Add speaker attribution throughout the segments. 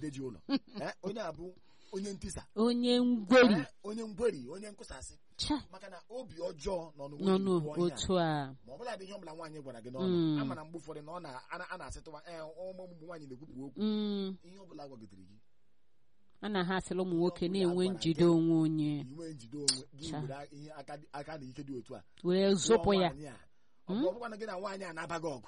Speaker 1: ji ụlọ Eh, onye a bụ onye ntisa
Speaker 2: onye ngweri
Speaker 1: Eh, onye ngweri onye nkwụsasị
Speaker 2: cha
Speaker 1: maka na obi ọjọọ nọ
Speaker 2: nọ
Speaker 1: n'onwe
Speaker 2: n'otu a
Speaker 1: ma ọ bụla dị ihe ọbụla nwaanyị gwara gị
Speaker 2: Mm.
Speaker 1: n'ọnụ ama na mgbe ụfọdụ na ọ na a na- a na-asịtụwa ee ụmụ ụmụ nwaanyị na-ekwupụ okwu
Speaker 2: Mm,
Speaker 1: ihe ọbụla gwagidere gị
Speaker 2: a na ha asịla ụmụ nwoke na-enwe njide onwe onye
Speaker 1: inwe njide onwe gị
Speaker 2: Cha.
Speaker 1: were ihe aka dị- aka na ike dị otu a
Speaker 2: were zụpụ ya
Speaker 1: Nwaanyị a, ọ bụ ọbụkwa na gị na nwaanyị a na-abaghị ọgụ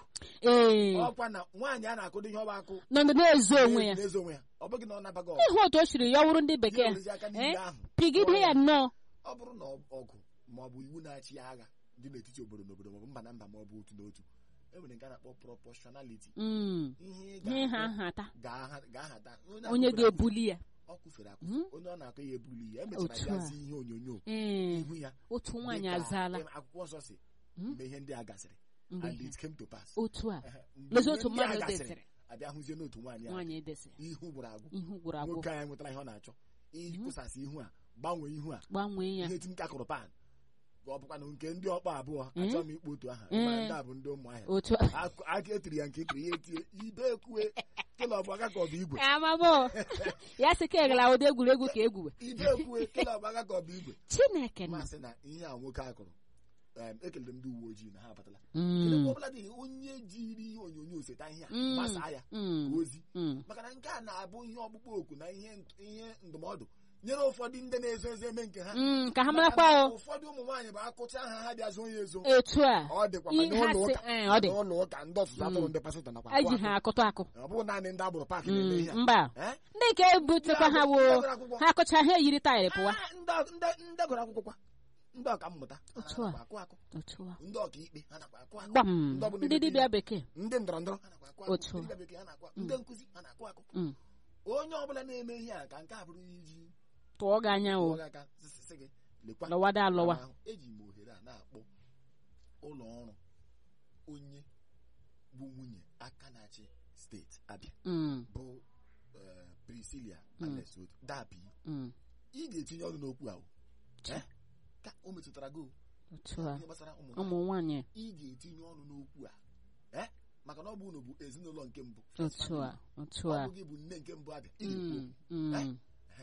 Speaker 2: ee
Speaker 1: ọkwa na nwaanyị a na-akụdo ihe ọba akụ
Speaker 2: nọ na-ezo onwe ya
Speaker 1: na-ezo onwe ya ọ bụghị na ọ na-abaghị ọgụ
Speaker 2: ịhụ otu o siri ya wụrụ ndị
Speaker 1: ya
Speaker 2: bekee
Speaker 1: werezi aka
Speaker 2: eh,
Speaker 1: n'ihe ahụ
Speaker 2: pigide ya nnọọ
Speaker 1: ọ bụrụ na ọgụ ma ọ bụ iwu na-achị agha dị n'etiti obodo na obodo ma ọ bụ mba na mba ma ọ bụ otu na otu e nwere nke a na-akpọ proportionality
Speaker 2: Mm,
Speaker 1: ihe ị
Speaker 2: ihe ha
Speaker 1: ga-akụ
Speaker 2: nhata
Speaker 1: ga-aha- ga-ahata
Speaker 2: onye
Speaker 1: akụfere
Speaker 2: ga-ebuli ya
Speaker 1: akụfe, ọ kụfere akụfe
Speaker 2: Mm.
Speaker 1: onye ọ na-akụ ya ebuli ya emechara
Speaker 2: Otu a.
Speaker 1: gazi ihe onyonyo
Speaker 2: ee
Speaker 1: ihu ya
Speaker 2: otu nwaanyị
Speaker 1: dịka
Speaker 2: azaala
Speaker 1: akwụkwọ nsọ si
Speaker 2: Mm.
Speaker 1: mgbe ihe ndị a gasịrị
Speaker 2: mgbe
Speaker 1: and
Speaker 2: ihe
Speaker 1: it came to pass
Speaker 2: otu a
Speaker 1: Ehe, mgbe
Speaker 2: lezi
Speaker 1: ihe
Speaker 2: otu
Speaker 1: ndị a
Speaker 2: mmadụ
Speaker 1: gasịrị,
Speaker 2: desịrị
Speaker 1: abịa hụzie n'otu nwaanyị a
Speaker 2: nwaanyị edesịrị
Speaker 1: ihu gwụrụ agwụ
Speaker 2: ihu gwụrụ agwụ
Speaker 1: nwoke anyị nwetara ihe ọ na-achọ ịkwụsasị ihu a gbanwee ihu a
Speaker 2: gbanwee ya
Speaker 1: ihe ti nka kụrụ pan ọ bụkwa na nke ndị ọkpọ abụọ
Speaker 2: Mm.
Speaker 1: achọghị m ikpo otu aha
Speaker 2: Mm.
Speaker 1: mana ndị a bụ ndị ụmụ ahịa
Speaker 2: otu a
Speaker 1: Akụ- aka etiri ya nke etiri ya etie ibe ekwue kele ọ bụ aka ka ọ bụ igwe
Speaker 2: amamo ya sị ka egala ụdị egwuregwu ka egwuwe
Speaker 1: ibe ekwue kele ọ bụ aka ka ọ bụ igwe
Speaker 2: chineke na
Speaker 1: masị na ihe a nwoke a kụrụ em, ekelere m ndị uwe ojii na ha abatala
Speaker 2: Mm,
Speaker 1: Kedụ ọbụla dị onye jiri ihe onyonyo seta ihe a
Speaker 2: Mm.
Speaker 1: gbasaa ya
Speaker 2: mm,
Speaker 1: ozi
Speaker 2: mm.
Speaker 1: maka na nke a na-abụ ihe ọkpụkpọ oku na ihe nt- ihe ndụmọdụ nyere ụfọdụ ndị na-ezo ezo eme nke ha
Speaker 2: Mm, ka ha
Speaker 1: Maka
Speaker 2: marakwa
Speaker 1: na
Speaker 2: o
Speaker 1: ụfọdụ ụmụ nwaanyị bụ akụcha ha ha bịa zoo ya ezo
Speaker 2: etu a
Speaker 1: ọ dịkwa ma
Speaker 2: ihe ha
Speaker 1: n'ụlọ
Speaker 2: sị
Speaker 1: ụka
Speaker 2: ee, ọ dị
Speaker 1: n'ụlọ ụka ndị ọtụtụ atụrụ ndị pasịtọ nakwa akụ
Speaker 2: eji
Speaker 1: akụ.
Speaker 2: ha akụtụ akụ
Speaker 1: ọ bụghị naanị ndị agbụrụ paakị na-eme ihe
Speaker 2: Mm,
Speaker 1: a.
Speaker 2: mba
Speaker 1: Eh?
Speaker 2: ndị nke butekwa ha wo
Speaker 1: Ndị gụrụ akwụkwọ.
Speaker 2: ha akụcha ha eyiri taịrị pụwa
Speaker 1: Ah, ndị- ndị- ndị gụrụ akwụkwọ kwa ndị ọka mmụta ha
Speaker 2: Otu a.
Speaker 1: nakwa akụ akụ
Speaker 2: otu a
Speaker 1: ndị ọka ikpe ha nakwa akụ akụ
Speaker 2: gbam
Speaker 1: Ndị ọbụla
Speaker 2: ndị
Speaker 1: na-emepe
Speaker 2: dibịa
Speaker 1: ihe.
Speaker 2: bekee
Speaker 1: ndị ndọrọ ndọrọ ha nakwa akụ akụ
Speaker 2: Otu a.
Speaker 1: ndị dibịa bekee ha nakwa akụ ndị nkụzi ha nakwa akụ
Speaker 2: Mm,
Speaker 1: onye ọbụla na-eme ihe a ka nke a bụrụ iji
Speaker 2: tụọ gị anya o
Speaker 1: tụọ gị aka sị- sị gị lekwa
Speaker 2: lọwada alọwa
Speaker 1: ahụ eji m ohere a na-akpọ ụlọ ọrụ onye bụ nwunye aka na-achị steeti abịa
Speaker 2: Mm,
Speaker 1: bụ eh, Priscilla
Speaker 2: Mm.
Speaker 1: Alesot dabi
Speaker 2: mm,
Speaker 1: ị ga-etinye ọnụ n'okwu ahụ Eh? ka o metụtara gị o.
Speaker 2: otu a
Speaker 1: ihe gbasara ụmụ
Speaker 2: ụmụ
Speaker 1: nwaanyị.
Speaker 2: nwanyị
Speaker 1: ị ga-etinye ọnụ n'okwu a Eh? maka na ọ bụ unu bụ ezinụlọ nke mbụ
Speaker 2: otu a otu
Speaker 1: ọ
Speaker 2: a
Speaker 1: bụ gị bụ nne nke mbụ abịa ị ga-ekwu
Speaker 2: Mm,
Speaker 1: okwu.
Speaker 2: mm,
Speaker 1: Eh?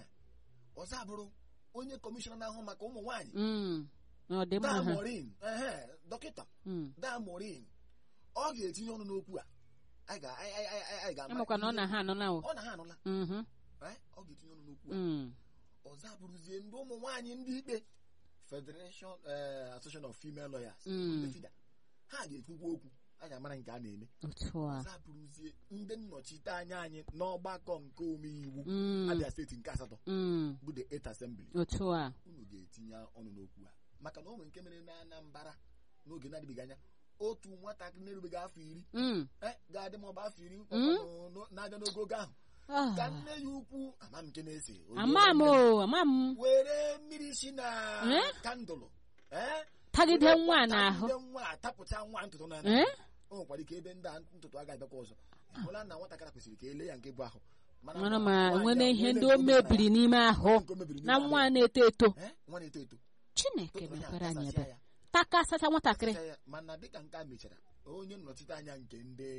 Speaker 1: ọzọ abụrụ onye kọmishọna na-ahụ maka ụmụ nwaanyị
Speaker 2: mm. ọ dị mma
Speaker 1: daa
Speaker 2: ha
Speaker 1: morin ehe dọkịta
Speaker 2: Mm.
Speaker 1: daa morin ọ ga-etinye ọnụ n'okwu a anyị ga- anyị- anyị- anyị- anyị ga-ama
Speaker 2: amakwa na ọ
Speaker 1: ihe-
Speaker 2: na ha anọ na o
Speaker 1: ọ na ha anụla
Speaker 2: Mhm,
Speaker 1: eh? ọ ga-etinye ọnụ n'okwu a
Speaker 2: mm.
Speaker 1: ọzọ abụrụzie ndị ụmụ nwaanyị ndị ikpe Federation eh, Association of Female Lawyers
Speaker 2: Mm.
Speaker 1: ndị FIDA. ha ga-ekwukwa okwu anyị amara nke a na-eme
Speaker 2: otu a
Speaker 1: ọzọ abụrụzie ndị nnọchite anya anyị n'ọgbakọ nke omeiwu
Speaker 2: Mm,
Speaker 1: Abia steeti nke asatọ
Speaker 2: mm.
Speaker 1: bụ the Eighth Assembly
Speaker 2: otu a
Speaker 1: unu ga-etinye ọnụ n'okwu a maka na o nwere nke mere na Anambra n'oge na-adịbeghị anya otu nwatakịrị na-erubeghị afọ iri
Speaker 2: Mm.
Speaker 1: eh, ga-adị ma ọ bụ afọ iri
Speaker 2: Mm.
Speaker 1: ọkwanụ n'o- na-abịa n'ogo ogo ahụ
Speaker 2: Ah.
Speaker 1: ka nne ya ukwu ama m nke na-ese o
Speaker 2: ama
Speaker 1: ruola
Speaker 2: m
Speaker 1: nne
Speaker 2: o ama m
Speaker 1: were mmiri si na
Speaker 2: Eh?
Speaker 1: kandụlụ eh,
Speaker 2: tagide
Speaker 1: were
Speaker 2: nwa
Speaker 1: tagide
Speaker 2: n'ahụ
Speaker 1: nwa a, tapụcha nwa ntụtụ na
Speaker 2: Eh?
Speaker 1: o nwekwara ike ebe ndị a ntụtụ agaghị abịakwa ọzọ hụla na nwatakịrị kwesịrị ka ele ya nke bụ ahụ
Speaker 2: mara ma
Speaker 1: nwaanyị
Speaker 2: nwere
Speaker 1: a,
Speaker 2: ihe
Speaker 1: nwere
Speaker 2: ndị
Speaker 1: nke
Speaker 2: o
Speaker 1: o metara
Speaker 2: mebiri
Speaker 1: ya,
Speaker 2: n'ime ahụ
Speaker 1: nke o mebiri
Speaker 2: na
Speaker 1: n'ime ahụ
Speaker 2: nwa
Speaker 1: ya.
Speaker 2: na-eto eto
Speaker 1: Eh, nwa na-eto eto
Speaker 2: chineke
Speaker 1: tụtụrụ ya,
Speaker 2: mepere anyị
Speaker 1: tasasịa
Speaker 2: ebe
Speaker 1: ya,
Speaker 2: taka asacha nwatakịrị
Speaker 1: tasasịa ya. mana dịka nke a mechara onye nnọchite anya nke ndị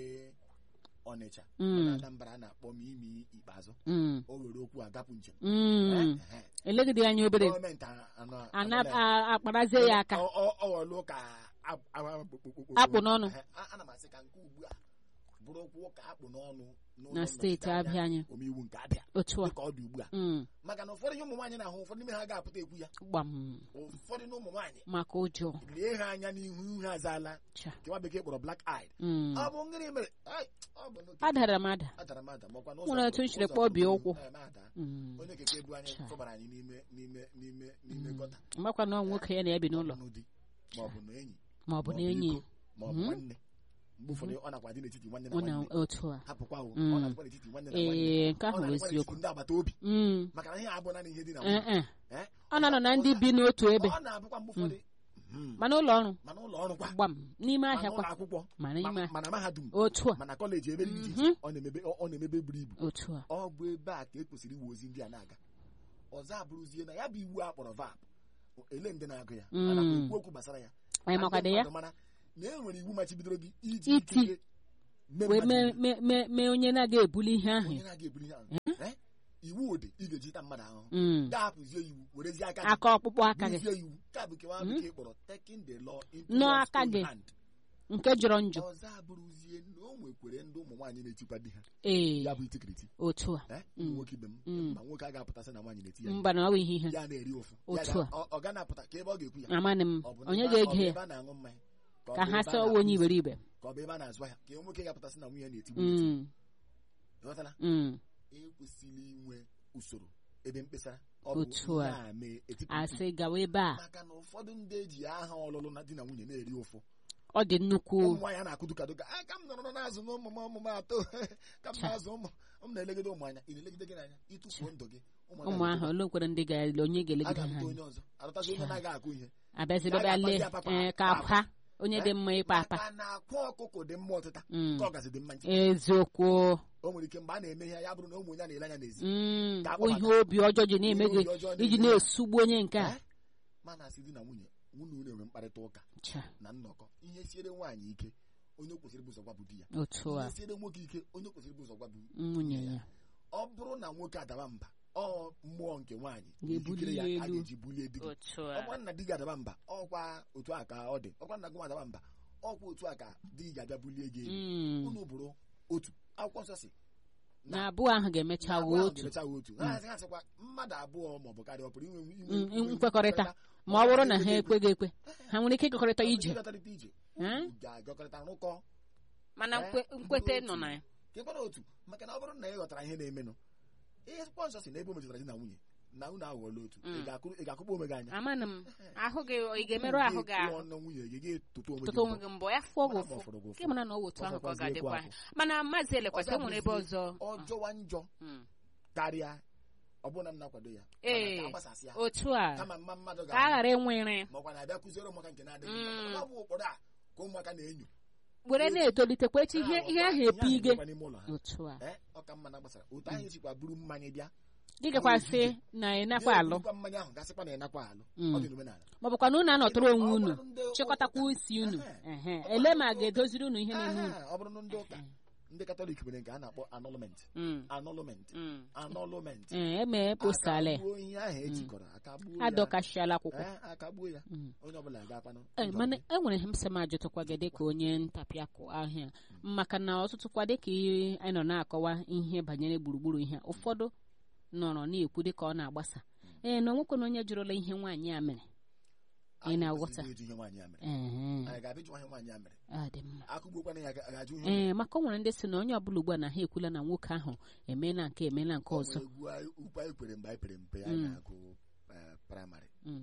Speaker 1: ọnịcha
Speaker 2: Mm.
Speaker 1: na Anambra a na-akpọ m imi ikpeazụ
Speaker 2: Mm,
Speaker 1: o were okwu agapụ njem
Speaker 2: mm.
Speaker 1: Eh, eh.
Speaker 2: elegide anya obere
Speaker 1: gọọmenti a- anọ-
Speaker 2: ana
Speaker 1: anọla ya.
Speaker 2: a- akparazie ya aka
Speaker 1: Ọ- ọ- ọ ghọọlụ ka a- a- a- kpokpokpokpo.
Speaker 2: Akpụ n'ọnụ.
Speaker 1: Ehe, a- ana m asị ka nke ugbu a bụrụ okwu ka akpụ n'ọnụ n'ụlọ
Speaker 2: na steeti
Speaker 1: nnọchite anya
Speaker 2: abịa anyị
Speaker 1: omeiwu nke abịa
Speaker 2: otu a
Speaker 1: dịka ọ dị ugbu a
Speaker 2: Mm,
Speaker 1: maka na ụfọdụ ihe ụmụ nwaanyị na-ahụ ụfọdụ n'ime ha ga-apụta ekwu ya
Speaker 2: gbam
Speaker 1: ụfọdụ na ụmụ nwaanyị
Speaker 2: maka ụjọ
Speaker 1: lee ha anya n'ihu ihu ha azaala
Speaker 2: cha
Speaker 1: nke nwa bekee kpọrọ black eyed
Speaker 2: Mm.
Speaker 1: ọ bụ ngịrị mere Ai, ọ bụ n'oke-
Speaker 2: adara m ada
Speaker 1: adara m ada makwa na
Speaker 2: Nwere
Speaker 1: ụzọ
Speaker 2: etu m siri
Speaker 1: ụzọ
Speaker 2: kpọọ bie
Speaker 1: pụrụ
Speaker 2: ụkwụ.
Speaker 1: ihu, eh, m ada.
Speaker 2: Mm.
Speaker 1: onye keke bu anyị
Speaker 2: Cha.
Speaker 1: fọbara anyị n'ime n'ime n'ime n'ime gọta
Speaker 2: makwa na ọ nwoke ya na ya bi n'ụlọ
Speaker 1: n'ụdị ma ọ bụ na enyi
Speaker 2: ma ọ bụ
Speaker 1: ma
Speaker 2: na
Speaker 1: ọ bụ
Speaker 2: enyi
Speaker 1: iko, ma ọ bụ
Speaker 2: Mhm.
Speaker 1: nwanne mgbe ụfọdụ ọ nakwa dị n'etiti nwanne na
Speaker 2: ọ na
Speaker 1: nwanne
Speaker 2: otu a
Speaker 1: hapụkwa o
Speaker 2: Mm.
Speaker 1: ọ na-adịkwa n'etiti nwanne na
Speaker 2: ee
Speaker 1: nwanne
Speaker 2: nke
Speaker 1: ọ
Speaker 2: ahụ bụ
Speaker 1: na-adịkwa
Speaker 2: eziokwu
Speaker 1: n'etiti ndị agbata obi
Speaker 2: Mm.
Speaker 1: maka na ihe abụ naanị ihe dị na
Speaker 2: Eh,
Speaker 1: nwunye
Speaker 2: eh.
Speaker 1: Eh?
Speaker 2: ọ na-anọ na ndị bi n'otu ebe
Speaker 1: ọ na-abụkwa mgbe ụfọdụ Mhm.
Speaker 2: mana ụlọ ọrụ
Speaker 1: mana ụlọ ọrụ kwa
Speaker 2: gbam n'ime
Speaker 1: mana
Speaker 2: ahịa
Speaker 1: ụlọ
Speaker 2: kwa
Speaker 1: akwụkwọ
Speaker 2: mana
Speaker 1: ma-
Speaker 2: ime
Speaker 1: mana mahadum
Speaker 2: otu a
Speaker 1: mana kọleji ebe dị iche iche
Speaker 2: Mhm.
Speaker 1: ọ na-emebe ọ na-emebe buru ibu
Speaker 2: otu a
Speaker 1: ọ bụ ebe a ka e kwesịrị iwu ozi ndị a na-aga ọzọ abụrụzie na ya bụ iwu a kpọrọ vap ele ndị na-agụ ya
Speaker 2: Mm.
Speaker 1: ana m ekwu okwu gbasara ya
Speaker 2: anyị makwado ya
Speaker 1: Ndị mmadụ mara na e nwere iwu machibidoro gị iji
Speaker 2: Iti.
Speaker 1: ikike mee
Speaker 2: wee
Speaker 1: mmadụ
Speaker 2: mee
Speaker 1: ihe.
Speaker 2: mee- mee mee onye na-aga ebuli ihe ahụ
Speaker 1: onye na-aga ebuli ihe ahụ Eh? iwu dị ị ga-eji ta mmadụ ahụhụ
Speaker 2: Mm.
Speaker 1: ga-apụzie iwu werezie aka gị
Speaker 2: aka ọkpụkpụ aka gị
Speaker 1: buzie iwu ka bụ kewa bekee kpọrọ taking the law into
Speaker 2: Nọ
Speaker 1: one's
Speaker 2: aka
Speaker 1: own
Speaker 2: gị.
Speaker 1: hand.
Speaker 2: nke jọrọ njọ
Speaker 1: ọzọ abụrụzie na o nwekwere ndị ụmụ nwaanyị na-etikwa di ha
Speaker 2: ee
Speaker 1: ya bụ itikiriti
Speaker 2: otu a
Speaker 1: eh, ụmụ nwoke ibe m
Speaker 2: Mm.
Speaker 1: ma nwoke a ga-apụtasị na nwaanyị na-eti ya
Speaker 2: mba na ọ bụ ihe ihe
Speaker 1: ya na-eri ofu
Speaker 2: Otu
Speaker 1: Ya
Speaker 2: a.
Speaker 1: ga- ọ- ọ ga na-apụta ka ebe ọ ga-ekwu ya
Speaker 2: amanị m
Speaker 1: Ọ bụ na
Speaker 2: onye
Speaker 1: ebe a- ọ
Speaker 2: ga-ege
Speaker 1: bụ
Speaker 2: ya
Speaker 1: ebe a na-aṅụ mmanya ọ
Speaker 2: ka
Speaker 1: bụ
Speaker 2: ha
Speaker 1: ebe a
Speaker 2: sị ọwa
Speaker 1: na-akpụ
Speaker 2: onye
Speaker 1: isi,
Speaker 2: iberibe
Speaker 1: ka ọ bụ ebe a na-azụ ahịa ka nwoke ga-apụtasị na nwunye na-etigbu ya eti.
Speaker 2: Mm,
Speaker 1: Ịghọtala?
Speaker 2: mm.
Speaker 1: ekwesịrị inwe usoro ebe mkpesara ọ bụ
Speaker 2: Otu a.
Speaker 1: ihe a mee etipụ mkpu.
Speaker 2: asị gawa ebe a
Speaker 1: maka na ụfọdụ ndị eji aha ọlụlụ na di na nwunye na-eri ụfụ
Speaker 2: ọ dị nnukwu
Speaker 1: ụmụ nwaanyị a na-akụ dukaduka a ka m nọrọ n'azụ na ụmụ m ụmụ m atọ ka m
Speaker 2: Cha.
Speaker 1: na-azụ ụmụ m na-elegide ụmụ anya ị na-elegide gị n'anya ịtụfuo ndụ gị ụmụ
Speaker 2: ụmụ ahụ ole kwere ndị ga onye
Speaker 1: a
Speaker 2: ga-elegide ha
Speaker 1: ga-alụta
Speaker 2: anya
Speaker 1: onye ọzọ alụtazi onye
Speaker 2: Cha.
Speaker 1: na-agaghị akụ ihe
Speaker 2: abịazi
Speaker 1: Ya
Speaker 2: bịa
Speaker 1: ga-akpazi
Speaker 2: lee
Speaker 1: ya papa,
Speaker 2: ee, ka
Speaker 1: papa.
Speaker 2: akwa onye dị mma ịkpa apa
Speaker 1: maka na akwa ọkụkọ dị mma ọtịta
Speaker 2: Mm.
Speaker 1: ka ọgazi dị mma nchi
Speaker 2: eziokwu
Speaker 1: o nwere ike mgbe a na-eme ihe ya bụrụ na ụmụ onye a na-ele anya n'ezi
Speaker 2: Mm,
Speaker 1: Ka
Speaker 2: o ihe
Speaker 1: akpọbata.
Speaker 2: obi ọjọọ ji na-eme
Speaker 1: Ihe
Speaker 2: gị
Speaker 1: obi ọjọọ
Speaker 2: iji
Speaker 1: na-eme ya.
Speaker 2: na-esugbu onye nke a
Speaker 1: Eh? mana asị di na nwunye nwunye unu enwe mkparịta ụka
Speaker 2: Cha,
Speaker 1: na nnọkọ ihe siere nwaanyị ike onye o kwesịrị bụ ụzọ gwa bụ di ya
Speaker 2: otu a
Speaker 1: ihe siere nwoke ike onye o kwesịrị bụ ụzọ gwa bụ
Speaker 2: nwunye ya
Speaker 1: ọ bụrụ na nwoke adaba mba ọ mmụọ nke nwaanyị
Speaker 2: Ga-ebuli
Speaker 1: ikikere
Speaker 2: ya
Speaker 1: ya a
Speaker 2: elu.
Speaker 1: ga-eji bulie di gị
Speaker 2: otu
Speaker 1: ọkwa nna di gị adaba mba ọkwa otu a ka ọ dị ọkwa nna gị nwa adaba mba ọkwa otu a ka di gị ga-abịa bulie gị elu
Speaker 2: Mm,
Speaker 1: unu bụrụ otu akwụkwọ nsọ si
Speaker 2: na abụọ ahụ ga-emecha
Speaker 1: na
Speaker 2: wuo
Speaker 1: abụọ ahụ
Speaker 2: otu
Speaker 1: ga-emecha wuo otu ha asị- ha sịkwa mmadụ abụọ maọbụ karịa ọ pụrụ inwe inwe-
Speaker 2: Mm,
Speaker 1: inwe
Speaker 2: nkwekọrịta ma ọ bụrụ na ha ekweghị ekwe ha nwere ike ịkekọrịta ije
Speaker 1: Ịgakọrịta ije
Speaker 2: Eh?
Speaker 1: Unu ga-agakọrịta rụkọ
Speaker 2: mana
Speaker 1: Eh,
Speaker 2: nkwe-
Speaker 1: bụrụ
Speaker 2: nkwete
Speaker 1: otu.
Speaker 2: nọ na ya
Speaker 1: ka ịkwara otu maka na ọ bụrụ na ị ghọtara ihe na-emenụ ihe akwụkwọ nsọ si na ebe o metụtara di na nwunye na unu aghọọla otu ị
Speaker 2: Mm.
Speaker 1: ga-akụ- ị ga-akụkpọ onwe gị anya
Speaker 2: amanụ m ahụ gị ị ga-emerụ ahụ gị ahụ
Speaker 1: ọnụ nwunye gị ga-etoto onwe
Speaker 2: tụtụ onwe gị mbọ ya fụọ gị
Speaker 1: Mana ma
Speaker 2: ụfụ
Speaker 1: ọ fọrọ gị ụfụ.
Speaker 2: nke mara na ọ otu ahụ ka ọ
Speaker 1: Ọzọkwazie
Speaker 2: ga-adịkwa
Speaker 1: ịkwa
Speaker 2: mana maazị elekwasị
Speaker 1: Ọzọ
Speaker 2: o nwere ebe
Speaker 1: abụzie
Speaker 2: ọzọ
Speaker 1: ọjọwa njọ
Speaker 2: Mm.
Speaker 1: karịa ọ bụrụ na m na-akwado ya
Speaker 2: Ee.
Speaker 1: mana ka agbasasị ya
Speaker 2: otu a
Speaker 1: kama mma mmadụ
Speaker 2: ka a ghara enwere
Speaker 1: makwa na abịa kụziere ụmụaka nke na-adịghị mma.
Speaker 2: Mm.
Speaker 1: Maka na ọ bụ ụkpụrụ a ka ụmụaka na-enyo
Speaker 2: were na-etolitekwa echi ihe ihe ahụ epi
Speaker 1: Ihe
Speaker 2: ige
Speaker 1: ahụ n'ime ụlọ ha.
Speaker 2: otu a
Speaker 1: Eh, ọ ka mma na gbasara otu ahụ esikwa buru mmanya bịa
Speaker 2: gị gakwasị na ị nakwa alụ
Speaker 1: Bịa mmanya ahụ gasịkwa na ịnakwa alụ
Speaker 2: Mm.
Speaker 1: ọ dị n'omenala
Speaker 2: ma ọ bụkwa na unu anọtụrụ onwe
Speaker 1: Ọ
Speaker 2: unu
Speaker 1: bụrụ ndị-
Speaker 2: chịkọtakwa isi unu
Speaker 1: Ehe.
Speaker 2: ehe ele ma a ga-edoziri unu ihe na-eme unu
Speaker 1: Aha, ọ bụrụ na ndị ụka ndị katọlik nwere nke a na-akpọ anọlment
Speaker 2: Mm,
Speaker 1: anọlment
Speaker 2: mm.
Speaker 1: anọlment
Speaker 2: ee emee postala
Speaker 1: akagbuo ihe ahụ ejikọrọ akagbuo ya
Speaker 2: adọkashiala akwụkwọ
Speaker 1: Eh, akagbuo ya
Speaker 2: Mm.
Speaker 1: onye ọbụla ga-akwanụ
Speaker 2: Ee,
Speaker 1: ndụ
Speaker 2: mana
Speaker 1: gị.
Speaker 2: enwere ihe m sị m ajụtụkwa gị dịka onye ntapịakụ ahịa maka na ọtụtụkwa dịka ị- anyị nọ na-akọwa ihe banyere gburugburu ihe a, ụfọdụ nọrọ na-ekwu dịka ọ na-agbasa ee na onwekwana onye jụrụla ihe nwaanyị a mere ị
Speaker 1: Anyị
Speaker 2: na-aghọta
Speaker 1: kwesịrị ịjụ ihe nwaanyị a mere
Speaker 2: Ehe,
Speaker 1: anyị ga-abịa ịjụ ihe nwaanyị a mere
Speaker 2: ọ dị mma
Speaker 1: akụgbukwana ya ga- ga-ajụ ihe o mere.
Speaker 2: ee maka o nwere ndị sị na onye ọbụla ugbu a na ha ekwula na nwoke ahụ emeela nke emeela nke
Speaker 1: O
Speaker 2: ọzọ
Speaker 1: nwere egwu anyị- ukwu anyị kwere mgbe anyị pere mpe anyị
Speaker 2: Mm.
Speaker 1: na-agụ eh, praịmarị
Speaker 2: Mm.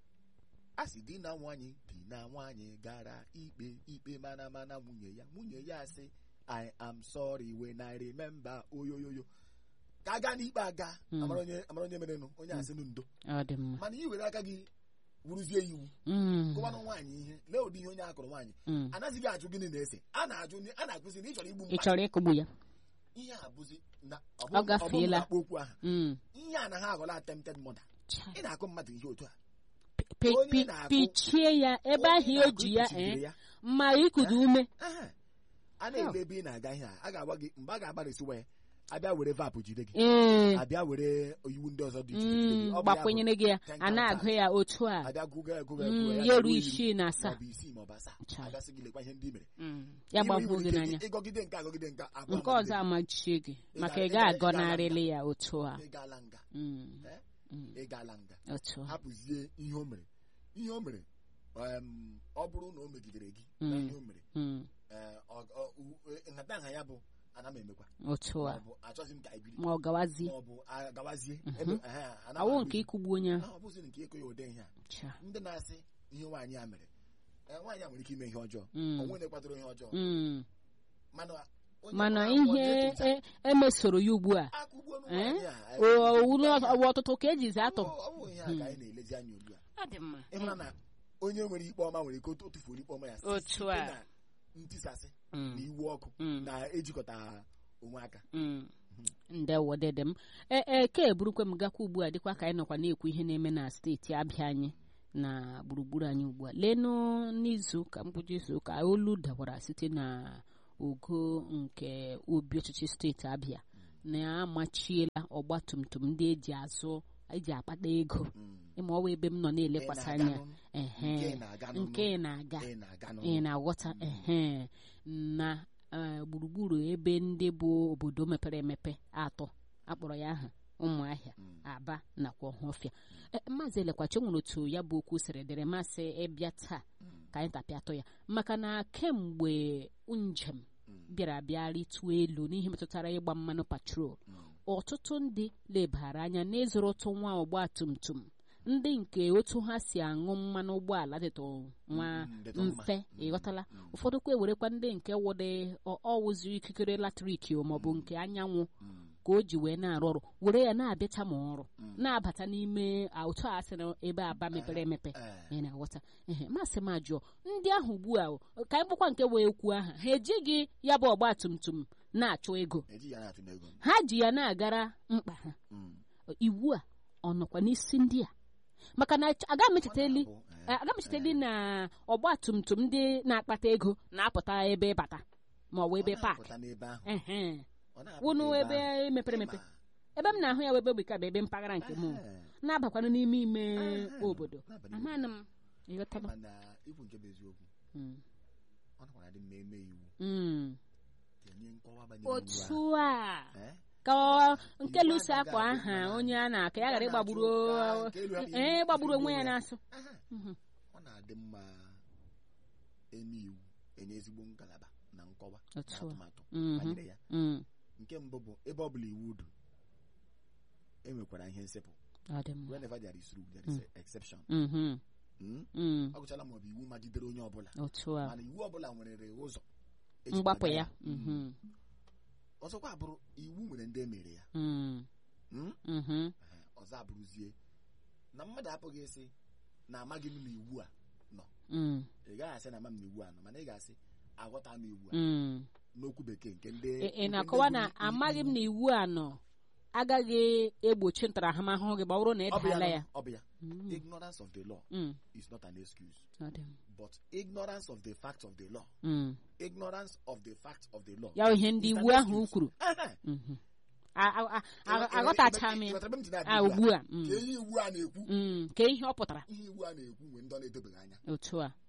Speaker 1: a sị di na nwanyị di na nwanyị gara ikpe ikpe mana mana nwunye ya nwunye ya sị I am sorry when I remember oyoyoyo ka a gaa n'ikpe aga
Speaker 2: Mm.
Speaker 1: amara onye amara onye merenụ onye asị nụ ndo
Speaker 2: ọ dị mma
Speaker 1: mana i were aka gị wuruzie iwu
Speaker 2: Mm,
Speaker 1: gụwanụ nwaanyị ihe lee ụdị ihe onye akụrụ nwaanyị
Speaker 2: mm.
Speaker 1: anaghịghị ajụ gịnị na-ese a na-ajụ a na-akụzi na ị chọrọ igbu
Speaker 2: ị
Speaker 1: mmadụ
Speaker 2: chọrọ ịkụgbu ya
Speaker 1: ihe a bụzi na ọ
Speaker 2: Ọ
Speaker 1: bụrụ- ọ bụrụ
Speaker 2: gafeela.
Speaker 1: na akpọ okwu aha
Speaker 2: Mm.
Speaker 1: ihe a na ha aghọla attempted murder
Speaker 2: Cha.
Speaker 1: ị na-akụ mmadụ ihe otu a
Speaker 2: Pi-
Speaker 1: Onye
Speaker 2: pi-
Speaker 1: na-akụ-
Speaker 2: pichie ya ebe
Speaker 1: Onye
Speaker 2: ahụ o
Speaker 1: na-akụ
Speaker 2: ji ya
Speaker 1: ikpuchigide
Speaker 2: ee
Speaker 1: ya.
Speaker 2: ma ikudu ume
Speaker 1: Aha. a na-ebe ebe ị na-aga ihe a a ga-agwa gị mgbe a ga-agbarịsiwa ya abịa were vapụ jide gị
Speaker 2: ee
Speaker 1: abịa were iwu ndị ọzọ dị iche iche jide gị.
Speaker 2: mm,
Speaker 1: Ọ bụ ya bụ
Speaker 2: gbakwunyere gị ya
Speaker 1: ten
Speaker 2: a na-agụ
Speaker 1: counters.
Speaker 2: ya otu a
Speaker 1: abịa gụga ya gụga ya
Speaker 2: Mm,
Speaker 1: gụga
Speaker 2: ya
Speaker 1: ya
Speaker 2: eru
Speaker 1: ruo iri,
Speaker 2: isii na asaa
Speaker 1: maọbụ isii maọbụ asaa
Speaker 2: Cha.
Speaker 1: agasị gị lekwa ihe ndị i mere
Speaker 2: Mm, ya
Speaker 1: Iwe
Speaker 2: gbagbuo
Speaker 1: iwere
Speaker 2: gị
Speaker 1: ike
Speaker 2: n'anya
Speaker 1: ịgọgide nke agọgide nke agwa
Speaker 2: nke
Speaker 1: amagide
Speaker 2: ọzọ amachie gị
Speaker 1: Ị
Speaker 2: maka
Speaker 1: ga-
Speaker 2: ị
Speaker 1: ị ga- ị
Speaker 2: ga-agọnarịrị ya otu a
Speaker 1: ị gaala nga
Speaker 2: Mm,
Speaker 1: Eh?
Speaker 2: mm,
Speaker 1: ị gaala nga
Speaker 2: otu a
Speaker 1: hapụzie ihe o mere ihe o mere em, ọ bụrụ na o megidere gị na
Speaker 2: Mm.
Speaker 1: ihe o mere
Speaker 2: Mm,
Speaker 1: eh, ọ- ọ- u- e- nhatanha ya bụ ana m emekwa
Speaker 2: otu a
Speaker 1: maọbụ achọghị m ka anyị biri
Speaker 2: ma ọ gawazie
Speaker 1: maọbụ agawazie
Speaker 2: Mhm.
Speaker 1: ebe ehe, ana m
Speaker 2: awụ
Speaker 1: ahụ
Speaker 2: nke
Speaker 1: ihe.
Speaker 2: ịkụgbu onye ahụ
Speaker 1: Ah, ọ bụzi nke ịkụ ya ụdị ihe a
Speaker 2: Cha.
Speaker 1: ndị na-asị ihe nwaanyị a mere eh, nwaanyị a nwere ike ime ihe ọjọọ
Speaker 2: Mm,
Speaker 1: onwe na-ekwadoro ihe ọjọọ
Speaker 2: mm.
Speaker 1: mana onye
Speaker 2: mana
Speaker 1: ọbụla abụọ
Speaker 2: ihe
Speaker 1: na-eto
Speaker 2: e- emesoro ya ugbu a
Speaker 1: akụgbuo
Speaker 2: Eh?
Speaker 1: nwaanyị a
Speaker 2: o- owulu ọwa ọtụtụ ka ejizi atụ
Speaker 1: Ọ- ọ bụ ihe a ka anyị na-elezi anya ugbu a
Speaker 2: ọ dị mma
Speaker 1: ịhụra na onye nwere ikpe ọma nwere ike o tufuo ikpe ọma ya site
Speaker 2: Otu a.
Speaker 1: na ntisasị
Speaker 2: Mm,
Speaker 1: na iwu ọkụ
Speaker 2: mm.
Speaker 1: na-ejikọta onwe aka
Speaker 2: Mm. ndewo dede m ee ee ka eburukwe m gakwa ugbu a dịkwa ka anyị nọkwa na-ekwu ihe na-eme na steeti abịa anyị na gburugburu anyị ugbu a leenụ n'izu ụka mkpụrụ izu ụka olu dawara site na ogo nke obi ọchịchị steeti abịa na-amachiela ọgba tum tum ndị eji azụ eji akpata ego ịma ọwa ebe m nọ na-elekwasị anya ehe nke na-aga ị na-aghọta ehe na eh, gburugburu ebe ndị bụ obodo mepere emepe atọ akpọrọ ya aha ụmụahịa aba nakwa ọhụfịa Eh, maazị elekwachi nwere otu ya bụ okwu siri dịrị masị ịbịa taa ka anyị tapịatụ ya maka na kemgbe njem bịara bịa rituo elu n'ihe metụtara ịgba mmanụ patrol ọtụtụ ndị lebara anya n'ịzụrụtụ nwa ọgba tum tum ndị nke otu ha si aṅụ mmanụ ụgbọala dịtụ nwa
Speaker 1: Mm, dịtụ mma.
Speaker 2: mfe ịghọtala ụfọdụ kwa ewerekwa ndị nke wụdị ọ- ọwụzi ikikere latrik o maọbụ nke anyanwụ ka o ji wee na-arụ ọrụ were ya na-abịacha ma ọrụ na-abata n'ime a, otu a sị na ebe aba mepere emepe ị na-aghọta ehe masị m ajụọ ndị ahụ ugbu a o, ka anyị kpọkwa nke wee kwuo aha ha ejighị ya bụ ọgba tum tum na-achụ ego
Speaker 1: eji ya na-atụ n'ego
Speaker 2: ha ji ya na-agara mkpa ha
Speaker 1: Mm.
Speaker 2: iwu a ọ nọkwa n'isi ndị a maka na aga m echetali
Speaker 1: Ọ na-abụ, eh,
Speaker 2: aga m echetali na ọgba tum tum ndị na-akpata ego na-apụta ebe bata ma ọ bụ ebe
Speaker 1: ọ
Speaker 2: paakị
Speaker 1: na-apụta n'ebe ahụ
Speaker 2: ehe
Speaker 1: ọ na-apụta
Speaker 2: wụnụ ebe
Speaker 1: ahụ.
Speaker 2: mepere emepe
Speaker 1: Ịma,
Speaker 2: ebe m na-ahụ ya webe bụ ebe mpaghara nke m
Speaker 1: eh,
Speaker 2: na-abakwanụ n'ime ime
Speaker 1: eh,
Speaker 2: obodo
Speaker 1: n'abalị obodo.
Speaker 2: amanụ m ịghọtala
Speaker 1: mana ikwu nke bụ eziokwu
Speaker 2: Mm.
Speaker 1: ọ nakwara dị mma eme iwu
Speaker 2: Mm.
Speaker 1: kenye nkọwa banyere iwu
Speaker 2: otu
Speaker 1: ahụ.
Speaker 2: a
Speaker 1: Eh?
Speaker 2: ka ọ- nke
Speaker 1: Iwu
Speaker 2: lusi
Speaker 1: anaghị
Speaker 2: akwa
Speaker 1: adị
Speaker 2: aha
Speaker 1: mma.
Speaker 2: onye a na-aka ya ghara
Speaker 1: Ọ
Speaker 2: ịgbagburu
Speaker 1: na-achụ ka nke elu hapụ
Speaker 2: ee
Speaker 1: iwu-
Speaker 2: gbagburu onwe ya
Speaker 1: iwu
Speaker 2: na-asụ
Speaker 1: Aha.
Speaker 2: Mhm.
Speaker 1: ọ na-adị mma eme iwu enye ezigbo ngalaba na nkọwa na
Speaker 2: Otu a.
Speaker 1: atụmatụ
Speaker 2: Mhm.
Speaker 1: banyere ya
Speaker 2: Mm.
Speaker 1: nke mbụ bụ ebe ọ bụla iwu dị enwekwara ihe nsepụ
Speaker 2: ọ dị mma
Speaker 1: whenever there is rule there is a exception
Speaker 2: Mhm.
Speaker 1: Mm?
Speaker 2: Mm.
Speaker 1: ọ gụchala maọbụ iwu magidere onye ọbụla
Speaker 2: otu a
Speaker 1: mana iwu ọbụla nwere ụzọ eji
Speaker 2: mgbapụ
Speaker 1: kwado
Speaker 2: ya
Speaker 1: Mm.
Speaker 2: Mhm.
Speaker 1: ọzọkwa bụrụ iwu nwere ndị emere ya
Speaker 2: Mm.
Speaker 1: Mm?
Speaker 2: Mhm.
Speaker 1: Ehe, ọzọ abụrụzie na mmadụ apụghị ịsị na amaghị m na iwu a nọ
Speaker 2: Mm.
Speaker 1: ị gaghị asị na ama m na iwu a nọ mana ị ga-asị aghọta m iwu a
Speaker 2: Mm.
Speaker 1: n'okwu bekee nke ndị
Speaker 2: ị ị
Speaker 1: nke ndị
Speaker 2: na-akọwa na
Speaker 1: gụrụ i-
Speaker 2: amaghị m
Speaker 1: iwu.
Speaker 2: na iwu a nọ agaghị egbochi ntaramahụhụ gị ma ọ bụrụ na ị
Speaker 1: Ọ bụ ya
Speaker 2: daala
Speaker 1: nọ,
Speaker 2: ya
Speaker 1: ọ bụ ya
Speaker 2: Mm.
Speaker 1: ignorance of the law
Speaker 2: Mm.
Speaker 1: is not an excuse
Speaker 2: Ọ dị mma.
Speaker 1: but ignorance of the fact of the law
Speaker 2: Mm.
Speaker 1: ignorance of the fact of the law
Speaker 2: ya bụ ihe ndị
Speaker 1: is an
Speaker 2: iwu ahụ
Speaker 1: excuse.
Speaker 2: kwuru
Speaker 1: Ehe.
Speaker 2: Mhm. A- a- a- a-
Speaker 1: Ị- ị-
Speaker 2: aghọtacha m
Speaker 1: ị- ị-
Speaker 2: ya
Speaker 1: ghọtara ebe m ji na-abịa
Speaker 2: a ugbu a Mm.
Speaker 1: ka ihe iwu a na-ekwu
Speaker 2: Mm. ka ihe ọ pụtara
Speaker 1: ihe iwu a na-ekwu nwere ndị ọ na-edobeghị anya
Speaker 2: otu a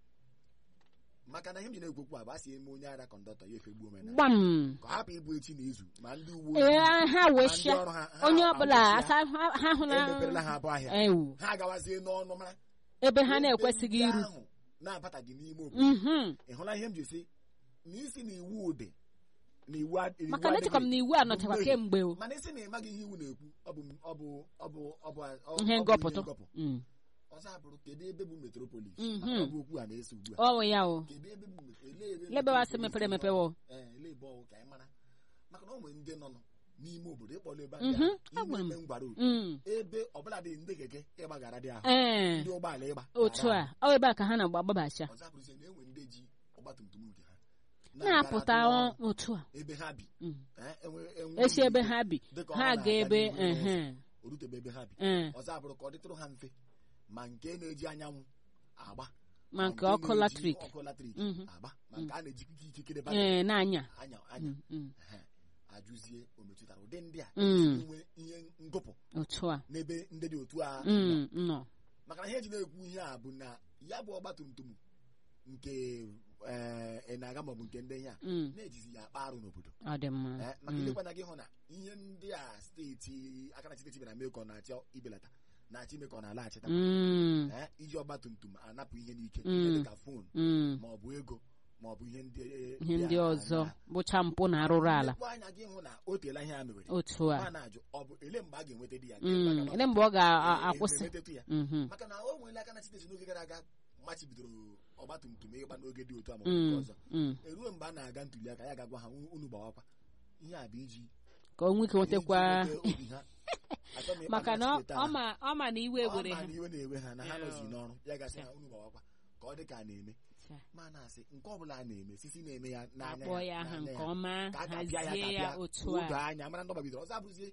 Speaker 1: maka na ihe m ji na-ekwu okwu a bụ a sị eme onye ara kọndọktọ ya efegbuo omenala
Speaker 2: gbam
Speaker 1: ka ọ hapụ ịbụ echi na izu ma ndị uwe
Speaker 2: ee
Speaker 1: ojii
Speaker 2: ha
Speaker 1: ma
Speaker 2: wee
Speaker 1: ndị
Speaker 2: shia
Speaker 1: ọrụ ha ha
Speaker 2: onye
Speaker 1: ha
Speaker 2: ọbụla
Speaker 1: wee
Speaker 2: asa ha ha hụ
Speaker 1: shia, emeperela
Speaker 2: na
Speaker 1: ha abụ ahịa
Speaker 2: ewu
Speaker 1: ha gawazie n'ọnụ mara
Speaker 2: ebe ha
Speaker 1: ebe
Speaker 2: na-ekwesịghị
Speaker 1: ndị
Speaker 2: iru
Speaker 1: ahụ na-abataghị n'ime obodo
Speaker 2: Mhm.
Speaker 1: ị hụla ihe m ji si na isi na iwu dị na iwu ad- iwu
Speaker 2: maka na echekwa m
Speaker 1: adịghị.
Speaker 2: na iwu a nọchakwa
Speaker 1: mmehie.
Speaker 2: kemgbe o
Speaker 1: mana isi na ịmaghị ihe iwu na-ekwu ọ bụ ọ bụ ọ bụ ọ bụ ọ-
Speaker 2: ihe
Speaker 1: ọ bụ
Speaker 2: ngọpụtụ
Speaker 1: ngọpụ.
Speaker 2: Mm.
Speaker 1: ọzọ abụrụ kedu ebe bụ metropolis
Speaker 2: Mhm.
Speaker 1: maka ọ bụ okwu a na-ese ugbu a
Speaker 2: ọ bụ ya o
Speaker 1: kedu ebe bụ met- elee ebe
Speaker 2: lebe wasị
Speaker 1: metropolis
Speaker 2: mepere
Speaker 1: nọ?
Speaker 2: emepe wo
Speaker 1: Ee, elee ebe ọwụ ka anyị mara maka na ọ nwere ndị nọ nọ n'ime obodo ịkpọrọ ebe
Speaker 2: Mhm,
Speaker 1: ahụ
Speaker 2: agwara m.
Speaker 1: ime ngwara otu
Speaker 2: Mm.
Speaker 1: ebe ọbụla dị ndị keke ịgbaghara dị ahụ
Speaker 2: ee
Speaker 1: ndị ụgbọala ịgba
Speaker 2: otu
Speaker 1: ghara
Speaker 2: a ọ ebe a ka ha na-agba agbabacha
Speaker 1: ahụ. ọzọ abụrụzie na enwe ndị ji ọgbatumtum nke ha
Speaker 2: na-apụta
Speaker 1: na-agara
Speaker 2: ọ- otu a
Speaker 1: ebe ha bi
Speaker 2: Mm.
Speaker 1: Eh, enwe- enwe
Speaker 2: esi ebe
Speaker 1: ike
Speaker 2: ha bi
Speaker 1: dịka ọ
Speaker 2: ha
Speaker 1: na-aga
Speaker 2: ga ebe
Speaker 1: n'ihu n'ụzọ,
Speaker 2: ehe
Speaker 1: o rutebe ebe ha bi
Speaker 2: ee
Speaker 1: ọzọ abụrụ ka ọ dịtụrụ ha mfe ma nke na-eji anyanwụ agba
Speaker 2: ma nke
Speaker 1: nke
Speaker 2: ọkụ
Speaker 1: na-eji
Speaker 2: latrik
Speaker 1: ọkụ latrik
Speaker 2: Mhm.
Speaker 1: agba ma nke a na-eji ikikere batrị
Speaker 2: ee na-anya
Speaker 1: anya anya
Speaker 2: Mm, mm.
Speaker 1: Ehe. ajụzie o metụtara ụdị ndị a
Speaker 2: Mm.
Speaker 1: inwe ihe ngụpụ
Speaker 2: otu a
Speaker 1: n'ebe ndị dị otu a
Speaker 2: Mm, nọ
Speaker 1: maka na ihe eji na-ekwu ihe a bụ na ya bụ ọgba tum tum nke eh, ị na-aga maọbụ nke ndị ihe a
Speaker 2: Mm,
Speaker 1: na-ejizi ya akpa arụ n'obodo
Speaker 2: ọ dị mma
Speaker 1: Eh, maka
Speaker 2: Mm.
Speaker 1: ilekwana gị hụ na ihe ndị a steeti aka na steeti bịara mee ka ọ na-achọ ibelata na-achọ ime ka ọ na-alaghachita
Speaker 2: Mm,
Speaker 1: Eh, iji ọgba tum tum anapụ ihe n'ike
Speaker 2: Mm.
Speaker 1: ihe dịka fon
Speaker 2: mm.
Speaker 1: maọbụ ego maọbụ ihe ndị
Speaker 2: ihe ndị
Speaker 1: a
Speaker 2: ọzọ
Speaker 1: na-
Speaker 2: bụcha mpụ na arụrụ ala
Speaker 1: Lekwa anya gị hụ na o teela ihe a mewere
Speaker 2: otu a
Speaker 1: ma na-ajụ ọ bụ ele mgbe a ga-enweta di ya
Speaker 2: Mm, ele mgbe ọ ga-akwụsị
Speaker 1: emetetụ ya
Speaker 2: Mhm.
Speaker 1: maka na o nwere aka na steeti n'oge gara aga machibidoro ọgba tum tum ịgba n'oge dị otu a maọbụ nke
Speaker 2: Mm,
Speaker 1: ọzọ
Speaker 2: mm.
Speaker 1: eruo mgbe a na-aga ntuli aka ya ga-agwa ha unu gbawakwa ihe a bụ iji
Speaker 2: ka o nwee ike nwetakwa
Speaker 1: iji nweta obi ha. Achọ m ịkpa
Speaker 2: maka na
Speaker 1: aka
Speaker 2: ọ-
Speaker 1: steeti
Speaker 2: ọ
Speaker 1: a.
Speaker 2: ma ọ ma na iwe
Speaker 1: Ọ
Speaker 2: were
Speaker 1: ma
Speaker 2: ha
Speaker 1: na iwe na-ewe ha na ha
Speaker 2: Yeah.
Speaker 1: nọzi n'ọrụ ya gasị ha unu gbawakwa ka ọ dị ka a na-eme ma na-asị nke ọbụla a na-eme sisi na-eme ya n'anya
Speaker 2: akpọ ya aha
Speaker 1: n'anya
Speaker 2: nke ọma
Speaker 1: ka a ga-apịa ya
Speaker 2: hazie ya
Speaker 1: kapịa
Speaker 2: otu
Speaker 1: odo
Speaker 2: a
Speaker 1: anya mara ndị ọgbabidoro ọzọ abụzie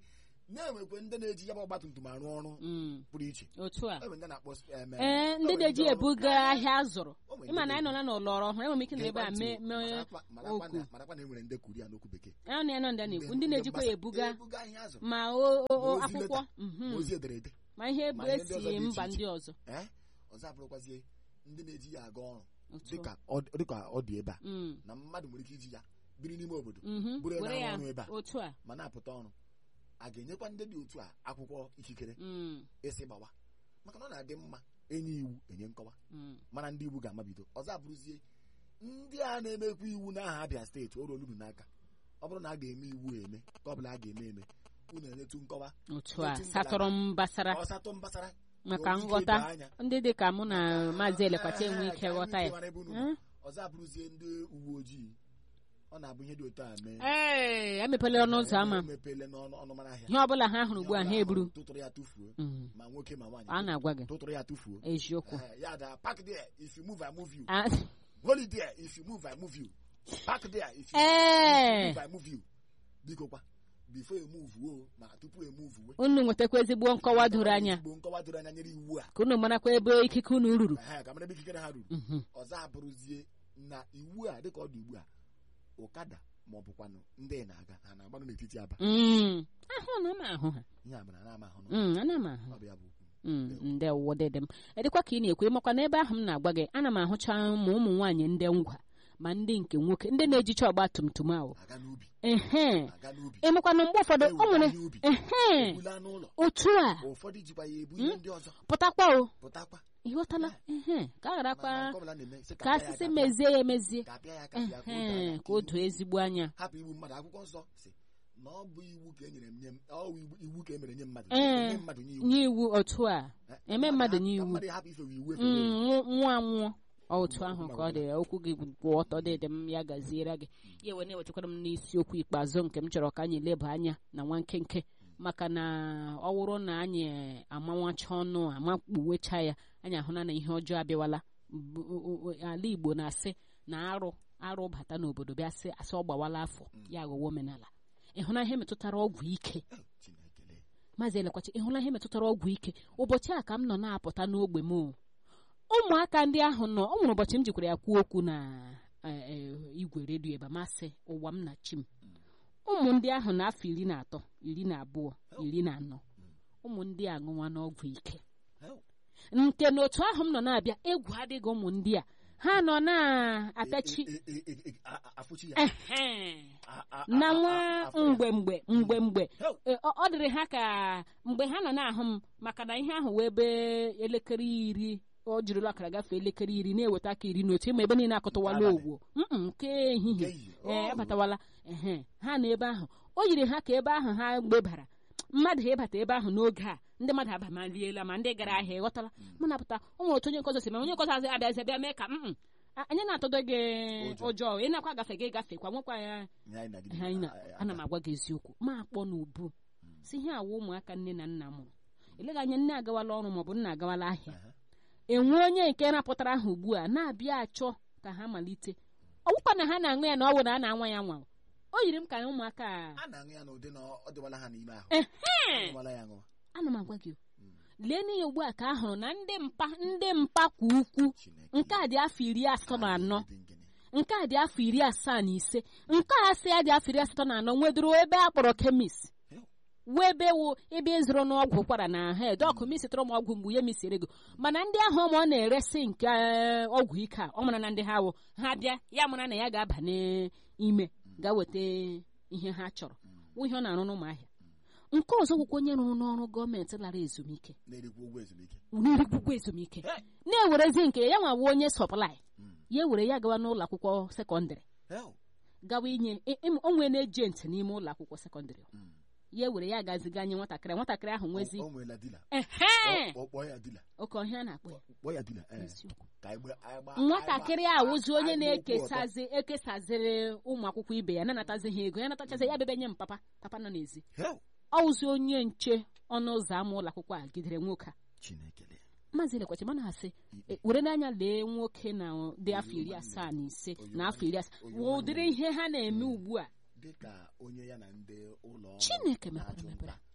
Speaker 1: na-enwekwe ndị na-eji ya bụ ọgbatumtum arụ ọrụ
Speaker 2: Mm.
Speaker 1: pụrụ iche
Speaker 2: otu a
Speaker 1: enwe ndị na-akpọ em,
Speaker 2: ee
Speaker 1: o
Speaker 2: ndị
Speaker 1: nwere
Speaker 2: na-eji
Speaker 1: ọrụ-
Speaker 2: ebuga ahịa azụrụ
Speaker 1: o nwere
Speaker 2: ịma
Speaker 1: ndị
Speaker 2: na anyị nọ
Speaker 1: na-ebu-
Speaker 2: na n'ụlọ ọrụ ọhụrụ enwere m ike na ebe a
Speaker 1: Gekwantị,
Speaker 2: mee mee
Speaker 1: marakwa- marakwa
Speaker 2: okwu.
Speaker 1: na- marakwa na enwere ndị Korea n'okwu bekee
Speaker 2: ahụ na ya nọ ndị a na-ekwu ndị na-ejikwa ya ebuga
Speaker 1: ebuga ihe azụrụ
Speaker 2: ma o- o- o-
Speaker 1: Ma ozi
Speaker 2: akwụkwọ
Speaker 1: leta,
Speaker 2: mhm.
Speaker 1: ma ozi ederede
Speaker 2: ma ihe
Speaker 1: ma
Speaker 2: bụ
Speaker 1: ihe ndị
Speaker 2: esi
Speaker 1: ọzọ dị iche
Speaker 2: mba
Speaker 1: iche.
Speaker 2: ndị ọzọ
Speaker 1: ee ọzọ abụrụkwazie ndị na-eji ya aga ọrụ
Speaker 2: Otu a.
Speaker 1: dịka ọ- dịka ọ dị ebe a
Speaker 2: Mm.
Speaker 1: na mmadụ nwere ike iji ya biri n'ime obodo
Speaker 2: Mhm.
Speaker 1: bụrụ
Speaker 2: were
Speaker 1: na
Speaker 2: ya
Speaker 1: ọrụ ebe a
Speaker 2: otu a
Speaker 1: ma na-apụta ọrụ a ga-enyekwa ndị dị otu a akwụkwọ ikikere
Speaker 2: Mm.
Speaker 1: isi gbawa maka na ọ na-adị mma enye iwu enye nkọwa
Speaker 2: Mm.
Speaker 1: mana ndị iwu ga-amabido ọzọ abụrụzie ndị a na-emekwa iwu n'aha Abia steeti o ruolu unu n'aka ọ bụrụ na a ga-eme iwu eme ka ọ bụla a ga-eme eme unu enyetụ nkọwa
Speaker 2: otu a
Speaker 1: Otu ngalaba.
Speaker 2: satọrọ mbasara
Speaker 1: ọsatụ mbasara
Speaker 2: maka
Speaker 1: ka o nwee ike
Speaker 2: nghọta
Speaker 1: doo anya.
Speaker 2: ndị dị ka mụ na maazị elekwacha enwe
Speaker 1: Ee,
Speaker 2: ike
Speaker 1: ka anyị
Speaker 2: ghọta
Speaker 1: nwee
Speaker 2: ya
Speaker 1: ike mara ebe unu nọ.
Speaker 2: Mm.
Speaker 1: ọzọ abụrụzie ndị uwe ojii ọ na-abụ ihe dị otu a mee
Speaker 2: ee emepela ọnụ ụzọ ámá
Speaker 1: emepele n'ọnụ ọnụmara ahịa
Speaker 2: ihe ọbụla ha hụrụ ugbu a ha eburu
Speaker 1: tụtụrụ ya tụfuo
Speaker 2: Mm.
Speaker 1: ma nwoke ma nwaanyị
Speaker 2: a na-agwa gị
Speaker 1: tụtụrụ ya tụfuo
Speaker 2: eziokwu
Speaker 1: Eh, ya da park there if you move I move you
Speaker 2: Ah,
Speaker 1: hold it there if you move I move you park there if you,
Speaker 2: Ee.
Speaker 1: if you move I move you biko kwa before emove o ma tupu emove we
Speaker 2: unu nwetakwa ezigbo nkọwa doro anya
Speaker 1: Ezigbo nkọwa doro anya nyere iwu a
Speaker 2: ka unu marakwa ebe ikike unu ruru
Speaker 1: Eh, ka mara ebe ikikere ha ruru
Speaker 2: Mhm.
Speaker 1: ọzọ abụrụzie na iwu a dịka ọ dị ugbu a ụkada ma ọ bụkwanụ ndị na-aga ha na-agbanụ n'etiti aba
Speaker 2: Mm. ahụ na m ahụ ha
Speaker 1: ihe a bara na ama ahụ
Speaker 2: Mm, ana m ahụ
Speaker 1: ọ bụ ya bụ okwu
Speaker 2: Mm, ndewo dede m edịkwa ka ị na-ekwu ịmakwa n'ebe ahụ m na-agwa gị ana m ahụcha ma ụmụ nwaanyị ndị ngwa ma ndị nke nwoke ndị na-ejicha ọgba tum tum ahụ
Speaker 1: aga n'ubi
Speaker 2: ehe
Speaker 1: aga n'ubi
Speaker 2: ịmakwana mgbe ụfọdụ o
Speaker 1: ewula
Speaker 2: nwere
Speaker 1: ihe ubi
Speaker 2: ehe
Speaker 1: ebula n'ụlọ
Speaker 2: otu a
Speaker 1: ụfọdụ jikwa ya ebu ihe ndị ọzọ
Speaker 2: pụtakwa o
Speaker 1: pụtakwa
Speaker 2: ịghọtala ehe ka a gharakwa
Speaker 1: Ma- ma nke ọbụla na-eme, sị
Speaker 2: ka
Speaker 1: ka apịa ya
Speaker 2: asịsị
Speaker 1: aka,
Speaker 2: mezie ya emezie
Speaker 1: ka apịa ya aka apịa ka o doo
Speaker 2: ehe
Speaker 1: anya,
Speaker 2: ka o doo ezigbo anya
Speaker 1: hapụ igbu mmadụ akwụkwọ nsọ si na ọ bụ iwu ka e nyere m nye m ọ bụ iwu- iwu ka e mere nye mmadụ
Speaker 2: Ee.
Speaker 1: nye mmadụ nye iwu
Speaker 2: nye iwu otu a
Speaker 1: Eh,
Speaker 2: eme
Speaker 1: ka
Speaker 2: mmadụ
Speaker 1: hapụ-
Speaker 2: nye
Speaker 1: ka
Speaker 2: iwu.
Speaker 1: mmadụ hapụ ifewe iwu
Speaker 2: Mm,
Speaker 1: efewe ewu.
Speaker 2: nwụ- nwụọ anwụọ Ọ otu ahụ ka ọ dị okwu gị kwụ ọtọ dịdị m ya gaziere gị ya wee na-ewetakwara m n'isiokwu ikpeazụ nke m chọrọ ka anyị leba anya na nwa nkenke maka na ọ wụrụ na anyị amanwacha ọnụ amakpuwecha ya anyị ahụna na ihe ọjọọ abịawala Bu- o- o- ala igbo na-asị na arụ arụ bata n'obodo bịa sị asị ọ gbawala afọ ya aghọwa omenala ịhụna ihe metụtara ọgwụ ike
Speaker 1: Eh, Chineke lee.
Speaker 2: maazị elekwachi ịhụla ihe metụtara ọgwụ ike ụbọchị a ka m nọ na-apụta n'ogbe m o. ụmụaka ndị ahụ nọ ọ nwere ụbọchị m jikwara ya kwuo okwu na eh, eh, igwe redio ebe masị ụwa m na chi m ụmụ ndị ahụ na afọ iri na atọ iri na abụọ iri na anọ ụmụ ndị a ṅụwa n'ọgwụ ike
Speaker 1: Hell.
Speaker 2: nke na otu ahụ m nọ na-abịa egwu adịghị ụmụ ndị a ha nọ na-atachi
Speaker 1: E- e- e- e- a- a- afụchi ya
Speaker 2: ehe
Speaker 1: A- a- a-
Speaker 2: na
Speaker 1: a-
Speaker 2: nwa
Speaker 1: a- afụ ya.
Speaker 2: mgbe mgbe mgbe mgbe
Speaker 1: Hell.
Speaker 2: e, ọ ọ dịrị ha ka mgbe ha nọ na-ahụ m maka na ihe ahụ wee ebe elekere iri ọ jirila akara gafee elekere iri na-eweta aka iri n'otu ịma ebe niile akụtụwala
Speaker 1: Abalị.
Speaker 2: ogwo Mm-mm, nke ehihie
Speaker 1: Nke ehihie.
Speaker 2: ee
Speaker 1: Oh.
Speaker 2: abatawala ehe ha na ebe ahụ o yiri ha ka ebe ahụ ha gbebara mmadụ ịbata ebe ahụ n'oge a ndị mmadụ abamaliela ma ndị gara ahịa ịghọtala mụ na-apụta o nwere otu onye nkọzọ si ma onye nkọzọ azị abịazi bịa mee ka mm anyị na-atọdo gị
Speaker 1: Ụjọ.
Speaker 2: ụjọ ị na-akwa gafe gị gafekwa nwekwa ya
Speaker 1: Nye anyị nagide.
Speaker 2: ihe anyị na
Speaker 1: A- a-
Speaker 2: ana m agwa gị eziokwu ma akpọ n'ubu si ihe awa ụmụaka nne na nna mụrụ eleghị anya nne agawala ọrụ maọbụ nna agawala ahịa
Speaker 1: Aha.
Speaker 2: enwe onye nke napụtara ha ugbu a na-abịa achọ ka ha malite ọgwụkwa na ha na-aṅụ ya na ọ bụ na a na-anwa ya nwa o yiri m ka ụmụaka a
Speaker 1: a na-aṅụ ya n'ụdị na ọ dịwala ha n'ime ahụ
Speaker 2: ehe
Speaker 1: aṅụwala ya aṅụwa
Speaker 2: ana m agwa gị o. lee n'ihe ugbu a ka a hụrụ na ndị mpa ndị mpa kwa ukwu
Speaker 1: Chineke
Speaker 2: nke a dị afọ iri asatọ na anọ
Speaker 1: dị ngene.
Speaker 2: nke a dị afọ iri asaa na ise nke a sị ya dị afọ iri asatọ na anọ nwedoro ebe a kpọrọ kemis
Speaker 1: Hell.
Speaker 2: wee ebe wụ ebe ịzụrụ n'ọgwụ ụkwara na hed ọkụ misitụrụ m ọgwụ mgbe ya misiri ego mana ndị ahụ ma ọ na-eresi nke eh, ọgwụ ike a ọ mara na ndị ha wụ ha bịa ya mara na ya ga-aba n'ime ga weta ihe ha chọrọ wụ ihe ọ na-arụ n'ụmụahịa nke ọzọ gwụkwa onye rụrụ n'ọrụ gọọmenti lara ezumike
Speaker 1: na-erikwa ụgwọ ezumike
Speaker 2: n'erigwugwu ezumike
Speaker 1: Hey.
Speaker 2: na-ewerezi nke ya nwa wuo onye sọplai
Speaker 1: Mm.
Speaker 2: ya ewere ya gawa n'ụlọ akwụkwọ sekọndịrị
Speaker 1: Hell.
Speaker 2: gawa inye ị- ị- o nwee na-ejenti n'ime ụlọ akwụkwọ sekọndịrị
Speaker 1: Mm.
Speaker 2: ya ewere ya gaziga nye nwatakịrị nwatakịrị ahụ nwezi
Speaker 1: O- o nweela dila
Speaker 2: ehe
Speaker 1: Ọ- ọ kpọọ ya dila
Speaker 2: oke ọhịa na-akpọ ya
Speaker 1: kpọọ ya dila eh.
Speaker 2: Eziokwu.
Speaker 1: ka anyị gba- anyị gba-
Speaker 2: nwatakịrị
Speaker 1: anyị
Speaker 2: a
Speaker 1: gba-
Speaker 2: wụzi onye
Speaker 1: anyị gba okwu ọtọ.
Speaker 2: na-ekesazi ekesaziri ụmụ akwụkwọ ibe ya na-anatazi ha ego ya natachazi ya bebe nye m papa papa nọ n'ezi
Speaker 1: Hell.
Speaker 2: ọ wụzi onye nche ọnụ ụzọ ámá ụlọ akwụkwọ a gidere nwoke a
Speaker 1: Chineke lee.
Speaker 2: maazị lekwachi mana asị
Speaker 1: Ikpe.
Speaker 2: e, were n'anya lee nwoke na dị afọ iri asaa na ise na afọ iri asaa wụ ụdịrị ihe ha na-eme ugbu a
Speaker 1: dịka onye ya na ndị ụlọ ọrụ
Speaker 2: Chineke
Speaker 1: na-achụ
Speaker 2: mepere
Speaker 1: nta
Speaker 2: mepere.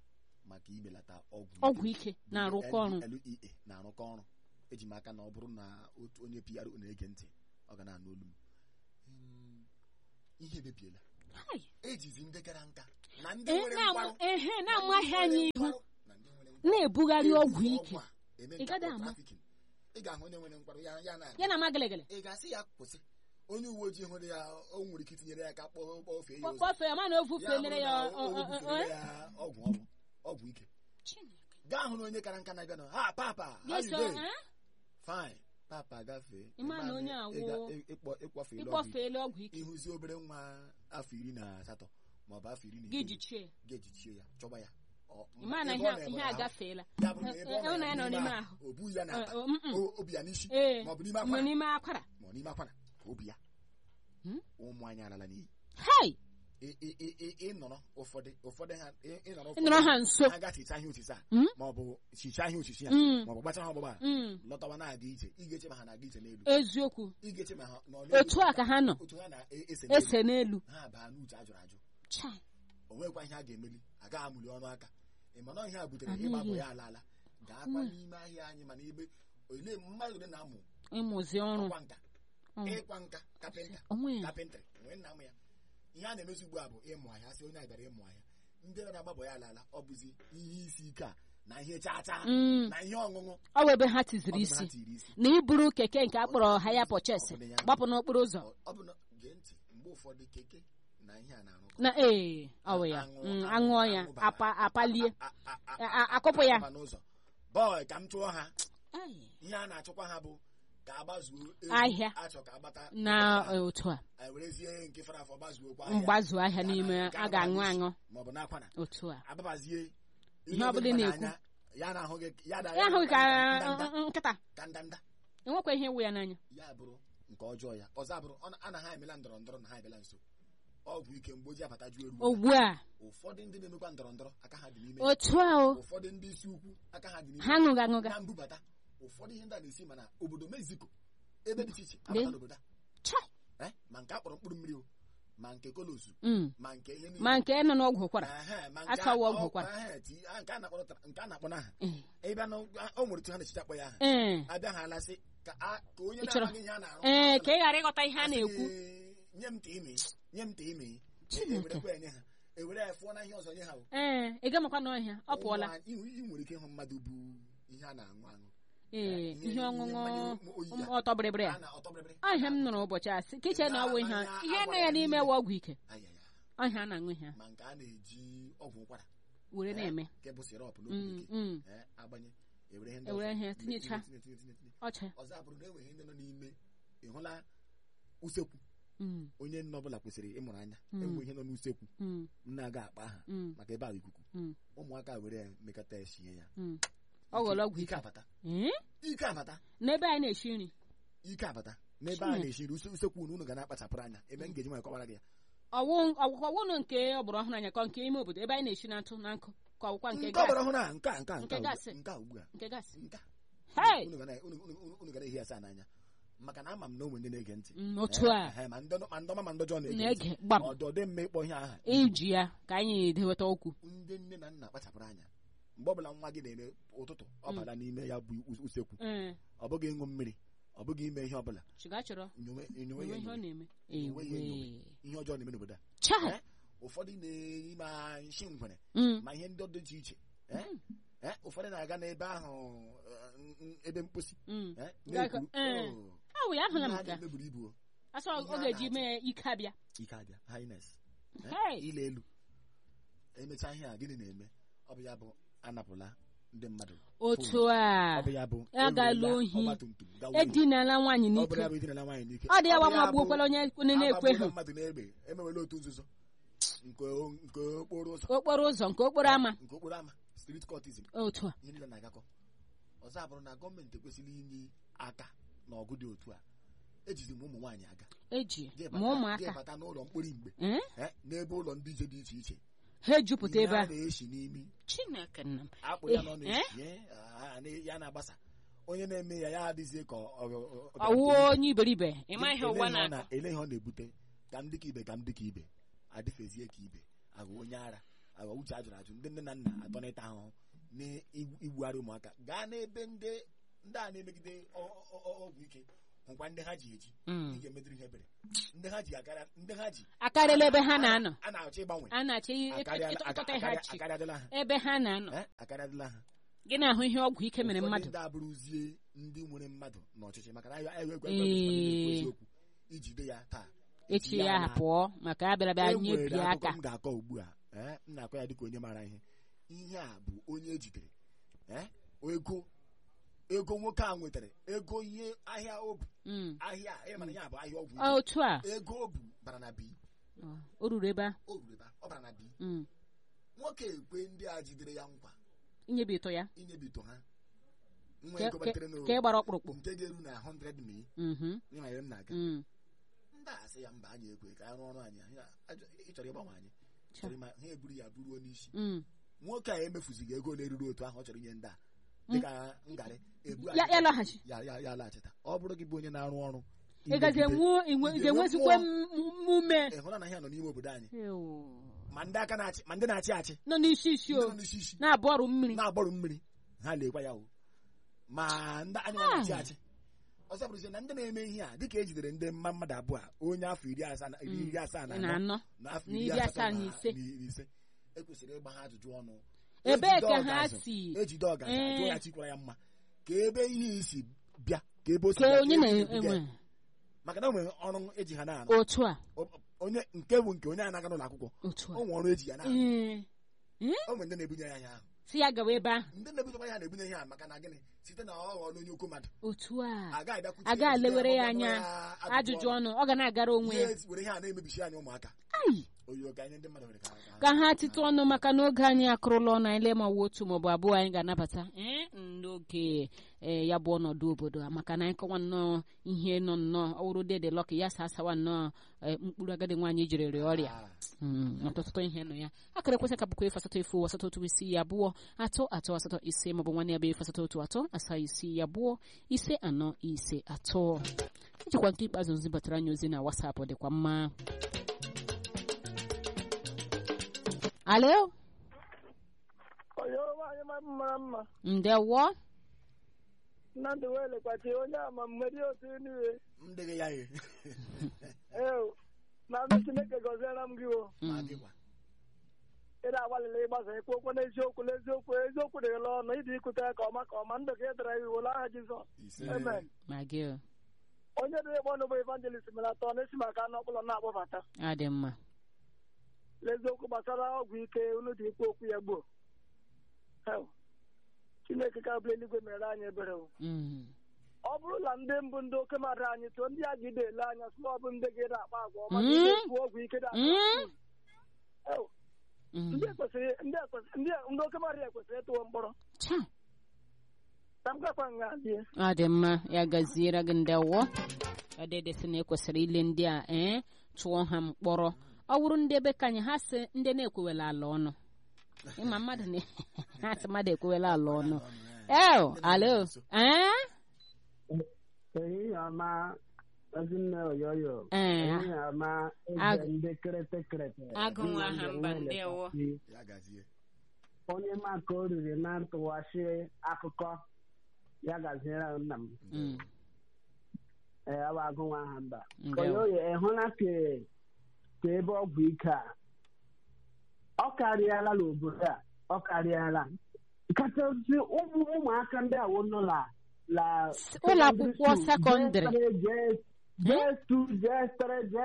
Speaker 1: maka imelata ọgwụ
Speaker 2: ọgwụ ike na-arụkọ ọrụ
Speaker 1: LEA na-arụkọ ọrụ eji m aka na ọ bụrụ na otu onye PRO na-ege ntị ọ ga na-anụ olu m Mm, ihe emebiela
Speaker 2: Hai.
Speaker 1: ejizi ndị gara nka na ndị
Speaker 2: Ee,
Speaker 1: nwere
Speaker 2: na-amụ-
Speaker 1: nkwarụ
Speaker 2: ehe
Speaker 1: na
Speaker 2: na-amaghị
Speaker 1: ndị
Speaker 2: anyị
Speaker 1: nwere
Speaker 2: ihu
Speaker 1: nkwarụ, na ndị nwere nkwarụ.
Speaker 2: na-ebugharị ọgwụ
Speaker 1: Ebuzi
Speaker 2: ike
Speaker 1: a eme
Speaker 2: Ị
Speaker 1: nke
Speaker 2: gaghị
Speaker 1: akpọ
Speaker 2: ama.
Speaker 1: trafficking. ị ga-ahụ onye nwere nkwarụ ya ya na
Speaker 2: ya na magalegele
Speaker 1: ị ga-asị ya kwụsị onye uwe ojii hụrụ ya o nwere ike itinyere ya aka kpọọ kpọfee ya ụzọ
Speaker 2: kpọfee ya ma na ofu
Speaker 1: Ya
Speaker 2: fenere
Speaker 1: bụrụ
Speaker 2: ya
Speaker 1: na
Speaker 2: ọ-
Speaker 1: o- o
Speaker 2: ọ- ọ-
Speaker 1: bufere
Speaker 2: ọ-
Speaker 1: ya ọgwụ ọgwụ ọgwụ ike gaa hụ na onye kara nka na-abịa na ha papa how you
Speaker 2: Ga-eso,
Speaker 1: doing?
Speaker 2: eh?
Speaker 1: fine papa gafee
Speaker 2: Ị ma na
Speaker 1: Ịma
Speaker 2: onye
Speaker 1: ị
Speaker 2: awụ-
Speaker 1: ga- ị- ịkpọ- ịkpọfe ịlụ ọgwụ ike.
Speaker 2: ịkpọfeela ọgwụ ike
Speaker 1: ịhụzi obere nwa afọ iri na asatọ maọbụ afọ iri na
Speaker 2: gị
Speaker 1: itoolu,
Speaker 2: jichie
Speaker 1: ga-ejichie ya chọba ya Ọ-
Speaker 2: ị ma na
Speaker 1: ebe
Speaker 2: ihe
Speaker 1: ọ na-ebe
Speaker 2: ihe
Speaker 1: n'ahụ,
Speaker 2: agafeela
Speaker 1: ya bụrụ na ebe ọ
Speaker 2: Eh, eh, ọ na ya nọ n'ime
Speaker 1: ahụ,
Speaker 2: ahụ.
Speaker 1: o bughị ya
Speaker 2: Eh,
Speaker 1: n'akpa
Speaker 2: oh, mm, mm.
Speaker 1: o- obi ya n'isi
Speaker 2: ee
Speaker 1: maọbụ n'ime
Speaker 2: mgbe
Speaker 1: akwara
Speaker 2: n'ime akwara
Speaker 1: ma ọ n'ime akwara ka obi ya
Speaker 2: Hmm?
Speaker 1: ụmụ anyị alala n'iyi
Speaker 2: hai
Speaker 1: ị- ị- ị- ị- ịnọrọ ụfọdụ ụfọdụ ha ị- ịnọrọ
Speaker 2: ị nọrọ ha nso
Speaker 1: ha gachicha ihe osisi a
Speaker 2: Hmm?
Speaker 1: maọbụ chicha ihe osisi a
Speaker 2: Mm.
Speaker 1: maọbụ gbachaa ha ọgbụgba a
Speaker 2: Mm,
Speaker 1: lọtawa na-aga ije ị ga-eche ma ha na-aga ije n'elu
Speaker 2: eziokwu
Speaker 1: ị ga-eche ma ha nọ n'elu
Speaker 2: otu a ka ha nọ
Speaker 1: otu ha na-ese n'elu
Speaker 2: ese n'elu
Speaker 1: ha baa n'uche ajụrụ ajụ
Speaker 2: Chai.
Speaker 1: o nwekwa ihe a ga-emeli agaghị amụli ọnụ aka ị mana ihe a butere
Speaker 2: Anaghị.
Speaker 1: ịgbapụ ya ala ala ga-akwa
Speaker 2: Mm.
Speaker 1: n'ime ahịa anyị mana ebe ole mmadụ ole na-amụ
Speaker 2: ịmụzi ọrụ
Speaker 1: ọkwa nka
Speaker 2: Mm.
Speaker 1: ịkwa nka kapịnta
Speaker 2: onwe ya
Speaker 1: kapịntrị nwee nna m ya ihe a na-emezi ugbu a bụ ịmụ ahịa sị onye a bịara ịmụ ahịa ndị nọ na-agbabọ ya ala ala ọ bụzi ihe isi ike a na ihe chaa chaa
Speaker 2: Mm,
Speaker 1: na ihe ọṅụṅụ
Speaker 2: ọ bụ ebe ha
Speaker 1: ọ
Speaker 2: tiziri
Speaker 1: bụ na
Speaker 2: isi
Speaker 1: ha tiri isi
Speaker 2: na iburu keke nke a kpọrọ haya pọches
Speaker 1: Ọ bụ na ya-
Speaker 2: gbapụ n'okporo ụzọ
Speaker 1: Ọ- ọ bụ na gee ntị mgbe ụfọdụ keke na ihe a na-arụkọ
Speaker 2: na ee ọ bụ ya
Speaker 1: Aṅụ-
Speaker 2: Mm,
Speaker 1: aṅụ-
Speaker 2: aṅụọ ya
Speaker 1: aṅụ bara.
Speaker 2: apa- apalie
Speaker 1: A- a- a-
Speaker 2: A- a- akụpụ ya
Speaker 1: aba n'ụzọ bọị ka m chụọ ha
Speaker 2: Ai.
Speaker 1: ihe a na-achụkwa ha bụ ka agbazuo ego
Speaker 2: Ahịa.
Speaker 1: achọ ka agbata
Speaker 2: na eh, otu a
Speaker 1: anyị werezie nke fara afọ gbazuokwa ahịa
Speaker 2: mgbazu ahịa n'ime
Speaker 1: Nke
Speaker 2: a ga-aṅụ
Speaker 1: na-aba
Speaker 2: aṅụ
Speaker 1: maọbụ n'akwana
Speaker 2: otu a
Speaker 1: ababazie
Speaker 2: Ihe ọ bụla ị na-ekwu.
Speaker 1: ya na-ahụ gị ya da-
Speaker 2: ya ahụghị ka
Speaker 1: ndanda
Speaker 2: mm, nkịta
Speaker 1: ka ndanda
Speaker 2: enwekwa ihe iwu ya n'anya
Speaker 1: ya bụrụ nke ọjọọ ya ọzọ abụrụ ọ na- a na ha emela ndọrọ ndọrọ na ha ebela nso ọgwụ ike mgbe oji abata ju eru
Speaker 2: ugbu a
Speaker 1: ụfọdụ ndị na-emekwa ndọrọ ndọrọ aka ha dị n'ime
Speaker 2: otu a o
Speaker 1: ụfọdụ ndị isi ukwu aka ha dị n'ime
Speaker 2: ha ṅụga ṅụga
Speaker 1: na mbubata ụfọdụ ihe ndị a na-esi mana obodo mexico ebe dị iche iche
Speaker 2: Lee.
Speaker 1: abata n'obodo
Speaker 2: Chai.
Speaker 1: a eh, ma nke akpọrọ mkpụrụ mmiri o ma nke kolosu
Speaker 2: Mm.
Speaker 1: ma nke ihe
Speaker 2: ma nke nọ n'ọgwụ ụkwara
Speaker 1: Ehe, ma nke
Speaker 2: akawa
Speaker 1: a-
Speaker 2: ọgwụ
Speaker 1: ọ-
Speaker 2: ụkwara.
Speaker 1: ehe, ti- a- nke a na-akpọ tra- nke a na-akpọ n'aha
Speaker 2: Eh,
Speaker 1: ịbịa na o nwere otu ha na-echicha akpọ ya aha
Speaker 2: eh,
Speaker 1: abịa ha alasị ka a- ka onye
Speaker 2: Ị chọrọ-
Speaker 1: na-amaghị ihe a na-arụ
Speaker 2: ee ka ị ghara ịghọta ihe a
Speaker 1: asị
Speaker 2: na-ekwu
Speaker 1: gị, nye m tii nye m tii
Speaker 2: Chineke.
Speaker 1: ewerekwa enye ha ewere ya fụọ na ihe ọzọ nye ha o.
Speaker 2: ee ị gamakwa n'ọhịa ọ pụọla
Speaker 1: Ụmụ anyị- ị ị nwere ike ịhụ mmadụ bụ ihe a na-aṅụ aṅụ
Speaker 2: ee
Speaker 1: ihe-
Speaker 2: ihe ọṅụṅụ
Speaker 1: mmanya oyi ya.
Speaker 2: ọtọ bịrịbịrị a
Speaker 1: a na ọtọ bịrịbịrị
Speaker 2: ọhịa m nụrụ ụbọchị asị ka iche na ọwụ ihe
Speaker 1: Mmanya
Speaker 2: ihe nọ
Speaker 1: agwara
Speaker 2: ya
Speaker 1: ya
Speaker 2: n'ime
Speaker 1: niile.
Speaker 2: wa ọgwụ ike
Speaker 1: ayaya
Speaker 2: ọhịa a na-aṅụ ihe a
Speaker 1: ma nke a na-eji ọgwụ ụkwara
Speaker 2: were
Speaker 1: eh,
Speaker 2: na-eme
Speaker 1: nke bụ sirọp
Speaker 2: Mm,
Speaker 1: n'okwu bekee
Speaker 2: mm.
Speaker 1: eh, agbanye ewere ihe ndị
Speaker 2: Ewere
Speaker 1: ọzọ,
Speaker 2: ihe
Speaker 1: tinye-
Speaker 2: tinyecha.
Speaker 1: tinye- tinye- tinye- tinye.
Speaker 2: ọcha
Speaker 1: ọzọ abụrụ na enweghị ndị nọ n'ime ị hụla usekwu
Speaker 2: Mm,
Speaker 1: onye nne ọbụla kwesịrị ịmụrụ anya
Speaker 2: Mm.
Speaker 1: enwe ihe nọ n'usekwu
Speaker 2: mm,
Speaker 1: nna aga akpa aha
Speaker 2: mm,
Speaker 1: maka ebe ahụ ikuku
Speaker 2: mm,
Speaker 1: ụmụaka were ya mekọta ya shie ya
Speaker 2: mm. ọ ghọrọ ọgwụ
Speaker 1: ike
Speaker 2: ike
Speaker 1: abata
Speaker 2: Ee?
Speaker 1: ike abata
Speaker 2: n'ebe anyị na-esi nri
Speaker 1: ike abata n'ebe a
Speaker 2: Chineke.
Speaker 1: na-eshi nri use- usekwu unu unu ga na-akpachapụrụ anya ebe m ga-eji nwanyị kọwara gị ya
Speaker 2: ọwụ ọgwụkwọ ọwụnụ nke ọgbara ọhụrụ anya ka nke ime obodo ebe anyị na-esi na ntụ na nkụ ka ọgwụkwa nke
Speaker 1: nke ọ
Speaker 2: gas
Speaker 1: gbara ọhụrụ a nke a nke a
Speaker 2: Nke
Speaker 1: nke a
Speaker 2: gaasị.
Speaker 1: ugbu a, nke a ugbu a
Speaker 2: nke gas
Speaker 1: nke a
Speaker 2: Hey!
Speaker 1: unu ga na- unu- unu- unu- unu ga na-ehi asa n'anya maka na ama m na onwe ndị na-ege ntị
Speaker 2: Mm, otu a
Speaker 1: Eh, eh, ma ndị ma ndị ọma ma ndị ọjọọ na-ege ntị
Speaker 2: na-ege gbam
Speaker 1: ọdọ dị mma ịkpọ ihe aha
Speaker 2: iji ya ka anyị deweta okwu
Speaker 1: ndị nne na nna kpachapụrụ anya mgbe ọbụla nwa gị na-eme ụtụtụ ọ
Speaker 2: Mm.
Speaker 1: bara n'ime ya bụ us- usekwu
Speaker 2: ee
Speaker 1: ọ bụghị ịṅụ mmiri ọ bụghị ime ihe ọbụla
Speaker 2: chiga chọrọ
Speaker 1: nyowe nyowe
Speaker 2: onwe
Speaker 1: ya
Speaker 2: ihe ọ
Speaker 1: enyowe.
Speaker 2: na-eme
Speaker 1: Onwe ya
Speaker 2: ewe
Speaker 1: enyowe. ihe ọjọọ na-eme n'obodo a
Speaker 2: chai
Speaker 1: Eh? ụfọdụ na-ime nshi ngwere
Speaker 2: Mm,
Speaker 1: ma ihe ndị dị iche iche Eh? Eh, ụfọdụ na-aga n'ebe ahụ eh, n- n- ebe mposi
Speaker 2: mm.
Speaker 1: eh,
Speaker 2: Ga-
Speaker 1: na-ekwu,
Speaker 2: eh.
Speaker 1: "Oh,
Speaker 2: ọ bụ ya ahụla m
Speaker 1: ihe a
Speaker 2: nke a.
Speaker 1: na-emeburu ibu o."
Speaker 2: asọ
Speaker 1: ihe
Speaker 2: ọ
Speaker 1: a
Speaker 2: ga-eji
Speaker 1: na-achọ.
Speaker 2: mee ike abịa
Speaker 1: ike abịa highness Eh,
Speaker 2: Hey!
Speaker 1: ile elu emechaa ihe a gịnị na-eme ọ bụ ya bụ anapụla ndị mmadụ
Speaker 2: otu
Speaker 1: ọ
Speaker 2: a
Speaker 1: bụ ya bụ
Speaker 2: Agala
Speaker 1: ewerela
Speaker 2: ohi.
Speaker 1: ọgbatumtum gawa ohi.
Speaker 2: edinala nwaanyị
Speaker 1: ọ bụrụ
Speaker 2: n'ike
Speaker 1: ya bụ idinala nwaanyị n'ike
Speaker 2: ọ dị ya
Speaker 1: Ọ bụ
Speaker 2: wa
Speaker 1: ya
Speaker 2: ma
Speaker 1: bụ
Speaker 2: gbuokwala onye onye na-ekwe
Speaker 1: agbagbuola
Speaker 2: ha
Speaker 1: mmadụ n'egbe emewela otu nzuzo nke nke okporo ụzọ
Speaker 2: okporo ụzọ nke okporo ama
Speaker 1: nke okporo ama street courtism
Speaker 2: otu a
Speaker 1: ihe niile na-agakọ ọzọ abụrụ na gọọmenti ekwesịrị inye aka n'ọgụ dị otu a ejizi m ụmụ nwaanyị aga
Speaker 2: eji
Speaker 1: Jee
Speaker 2: ma
Speaker 1: bata-
Speaker 2: ụmụaka
Speaker 1: jee bata n'ụlọ mkpori mgbe
Speaker 2: Eh?
Speaker 1: eh, n'ebe ụlọ ndị ije dị iche iche
Speaker 2: ha ejupụta
Speaker 1: ihe
Speaker 2: ebe
Speaker 1: a
Speaker 2: a
Speaker 1: na-eshi n'imi
Speaker 2: chineke nna m
Speaker 1: akpụ ya
Speaker 2: Eh,
Speaker 1: nọ na-eshi eh, ah, na- ya na-agbasa onye na-eme ya ya adịzie ka ọ- ọ- ọ- ọ-
Speaker 2: ọwụwa onye iberibe ịma ihe
Speaker 1: Ele
Speaker 2: ụwa
Speaker 1: ihe ọ
Speaker 2: na-akọ
Speaker 1: ele ihe ọ na-ebute ka m dịka ibe ka m dịka ibe adịfezie ka ibe agụ onye ara agwa uche ajụrụ ajụ ndị nne na nna atọ n'ịta ahụhụ n'igbugharị ụmụaka gaa n'ebe ndị ndị a na-emegide ọ- ọ- ọ- ọgwụ ike hụkwa ndị ha ji eji
Speaker 2: Mm.
Speaker 1: ị ga-emedịrị ihe ebere ndị ha ji akarịa ndị ha ji
Speaker 2: akarịla ebe ha na-anọ
Speaker 1: a na-achọ ịgbanwe
Speaker 2: a na-achọ
Speaker 1: akarịala-
Speaker 2: ịtụtụta ha
Speaker 1: akarịa-
Speaker 2: chi
Speaker 1: akarịadịla ha
Speaker 2: ebe ha na-anọ
Speaker 1: Eh, akarịadịla ha
Speaker 2: gị na-ahụ ihe ọgwụ ike mere
Speaker 1: Ụfọdụ
Speaker 2: mmadụ
Speaker 1: ndị abụrụzie ndị nwere mmadụ n'ọchịchị maka na anyị egwe
Speaker 2: Ee.
Speaker 1: eziokwu ijide ya taa
Speaker 2: echi
Speaker 1: ya
Speaker 2: ya
Speaker 1: na-
Speaker 2: pụọ maka ya bịara bịa
Speaker 1: e nwere
Speaker 2: nyebie
Speaker 1: akụkọ
Speaker 2: aka
Speaker 1: m ga-akọ ugbu a eh, m na-akọ ya dịka onye maara ihe ihe a bụ onye ejidere eh, ego ego nwoke a nwetara ego ihe ahịa o bu
Speaker 2: Mm.
Speaker 1: ahịa a, ị mara ya bụ ahịa ọgwụ
Speaker 2: Ọ, otu a
Speaker 1: ike. ego o bu bara na bi
Speaker 2: Ọ, o ruru ebe a
Speaker 1: o ruru ebe a, ọ bara na bi
Speaker 2: Mm.
Speaker 1: nwoke ekwe ndị a jidere ya nkwa
Speaker 2: inyebi ịtọ ya
Speaker 1: inyebito ha nwa
Speaker 2: Ke-
Speaker 1: ego
Speaker 2: ke-
Speaker 1: gbatere n'o-
Speaker 2: ka ị gbara ọkpụrụkpụ
Speaker 1: nke ga-eru na 100 mil
Speaker 2: Mhm.
Speaker 1: ịma ebe m na-aga
Speaker 2: Mm.
Speaker 1: ndị a sị ya mba anyị ekwe ka anyị rụọ ọrụ anyị anyị ajọ- ị chọrọ ịgbanwe anyị
Speaker 2: Cha.
Speaker 1: chọrọ ịma ha eburu ya buruo n'isi
Speaker 2: Mm.
Speaker 1: nwoke a emefuzighị ego na-eruru otu ahụ ọ chọrọ inye ndị a dịka ngarị ebu
Speaker 2: ya ya lọghachi
Speaker 1: ya ya ya laghachita ọ bụrụ gị bụ onye na-arụ ọrụ
Speaker 2: ị gazi
Speaker 1: imegide-
Speaker 2: enwu inwe
Speaker 1: ị
Speaker 2: ị
Speaker 1: ga-enwe
Speaker 2: ga-enwezikwa
Speaker 1: mmụọ.
Speaker 2: mume
Speaker 1: ị hụla na ihe nọ n'ime obodo anyị
Speaker 2: Ew.
Speaker 1: ma ndị aka na-achị ma ndị na-achị achị
Speaker 2: nọ n'isi isi
Speaker 1: ndị
Speaker 2: o
Speaker 1: nọ n'isi isi
Speaker 2: na-abụ ọrụ mmiri
Speaker 1: na-agbọrọ mmiri ha lekwa ya o ma ndị anyị nwa na-achị achị ọzọ bụrụzie na ndị na-eme ihe a dịka ejidere ndị mma mmadụ abụọ a onye afọ iri asaa na iri iri asaa na
Speaker 2: na
Speaker 1: anọ
Speaker 2: anọ
Speaker 1: na afọ
Speaker 2: na
Speaker 1: iri
Speaker 2: iri
Speaker 1: asatọ
Speaker 2: asaa na
Speaker 1: na
Speaker 2: ise.
Speaker 1: na iri ise ekwesịrị ịgba ha ajụjụ ọnụ
Speaker 2: ebee
Speaker 1: Ejide
Speaker 2: ka ha
Speaker 1: ọgazụ,
Speaker 2: si
Speaker 1: ejide ọgaza
Speaker 2: Ee.
Speaker 1: jụọ ya chikwara ya mma ka ebe ihe isi bịa ka ebe o si
Speaker 2: ka
Speaker 1: bịa,
Speaker 2: onye
Speaker 1: ebe ihe si bịa.
Speaker 2: na-enwe
Speaker 1: maka na o nwere ọrụ eji ha na-arụ
Speaker 2: otu a
Speaker 1: O- onye nke bụ nke onye anaga n'ụlọ akwụkwọ
Speaker 2: otu a
Speaker 1: o nwere ọrụ eji ya na-arụ
Speaker 2: Ee.
Speaker 1: o nwere ndị na-ebunye ya ihe ahụ
Speaker 2: si ya gawa ebe ahụ
Speaker 1: ndị na-ebunyekwa ya na-ebunye ihe a maka na gịnị site na ọ ghọọla onye okwu mmadụ
Speaker 2: otu a
Speaker 1: agaghị abịakwute
Speaker 2: aga
Speaker 1: ya,
Speaker 2: elewere
Speaker 1: jide
Speaker 2: ya
Speaker 1: ya,
Speaker 2: anya
Speaker 1: kpọkọrọ ya
Speaker 2: ajụjụ ọnụ ọ ga na-agara onwe ya
Speaker 1: Ihe were ihe a na-emebichi anyị ụmụaka
Speaker 2: Ai.
Speaker 1: oyi ka anyị ndị mmadụ nwere ka ka-
Speaker 2: ka ha tite ọnụ maka n'oge anyị akụrụla ọnụ anyị lee ma ọ wụ otu maọbụ abụọ anyị ga-anabata ee, n'oge ee, ya bụ ọnọdụ obodo a maka na anyị kọwa nnọọ ihe nọ nnọọ ọwụrụ dede lọkị ya sa asawa nnọọ ee, mkpụrụ agadi nwaanyị jiri rịa ọrịa
Speaker 1: Ah,
Speaker 2: Mm, ọtụtụ ihe nọ ya akara ekwesị ka bụkwa efu asatọ efu asatọ otu isii abụọ atọ atọ asatọ ise maọbụ nwanne ya bụ efu asatọ otu atọ asaa isii abụọ ise anọ ise atọ ijikwa nke ikpeazụ zibatara anyị ozi na wasapụ dịkwa mma alo
Speaker 3: onye nwaanyị ma mara mma
Speaker 2: ndewo
Speaker 3: nnamdị wee lekwachi onye ama mmeri otu niile
Speaker 1: m dịghị ya ye
Speaker 3: ee na ndị chineke gọziere m gị o
Speaker 1: ma
Speaker 2: Mm,
Speaker 1: gịkwa
Speaker 3: ị na-agbalịla ịgbasa ikwu okwu n'eziokwu n'eziokwu eziokwu dịghịla ọnụ ịdị ikwute ya ka ọma ka ọma ndụ ka ị dara iwu n'aha jizọs
Speaker 1: ise
Speaker 3: amen
Speaker 2: ma gị o,
Speaker 3: onye dị ịkpọ n'ụbọ evangelist mere atọ n'esi maka anụ ọkpụlọ na-akpọbata
Speaker 2: adị mma
Speaker 3: n'eziokwu gbasara ọgwụ ike unu dị ikwu okwu ya gboo Hell, chineke ka bụ eluigwe mere anyị ebere o
Speaker 2: Mm,
Speaker 3: ọ bụrụ na ndị mbụ ndị oke mmadụ anyị tụọ ndị a gide ele anya sị na ọ bụ ndị ga-ere akpa agwa ọma
Speaker 2: Mm.
Speaker 3: ndị ga-ekwu ọgwụ ike dị
Speaker 2: Mm.
Speaker 3: Hell,
Speaker 2: mm.
Speaker 3: ndị ekwesịrị ndị ekwesịrị ndị ndị oke mmadụ ekwesịrị ịtụwo mkpọrọ
Speaker 2: Cha,
Speaker 3: ka m gakwa nga die
Speaker 2: ọ dị mma ya gaziere gị ndewo ọdịdị sị na ekwesịrị ile ndị a ee tụọ ha mkpọrọ ọ bụrụ ndị ebe ka anyị ha sị ndị na-ekwewela ala ọnụ ịma mmadụ na ha sị mmadụ ekwewela ala ọnụ eo alo ee
Speaker 4: ehihie ọma ezinne oyoyo
Speaker 2: Ee.
Speaker 4: ehihie ọma
Speaker 2: Ag-
Speaker 4: eze ndị kerete kerete
Speaker 2: Agụ nwa ha mba,
Speaker 4: Ndị
Speaker 2: ndewo.
Speaker 4: na-elekọta
Speaker 1: ya gazie
Speaker 4: onye ma ka o riri na ntụwashi akụkọ ya gaziere nna m
Speaker 2: Mm,
Speaker 4: ee ọ bụ agụ nwa ha mba
Speaker 2: ndewo
Speaker 4: oyoyo ịhụla ka ka ebe ọgwụ ike a ọ karịala n'obodo a ọ karịala kachasị ụmụ ụmụaka ndị a nọ la la
Speaker 2: ụlọ akwụkwọ sekọndịrị
Speaker 4: J2 J3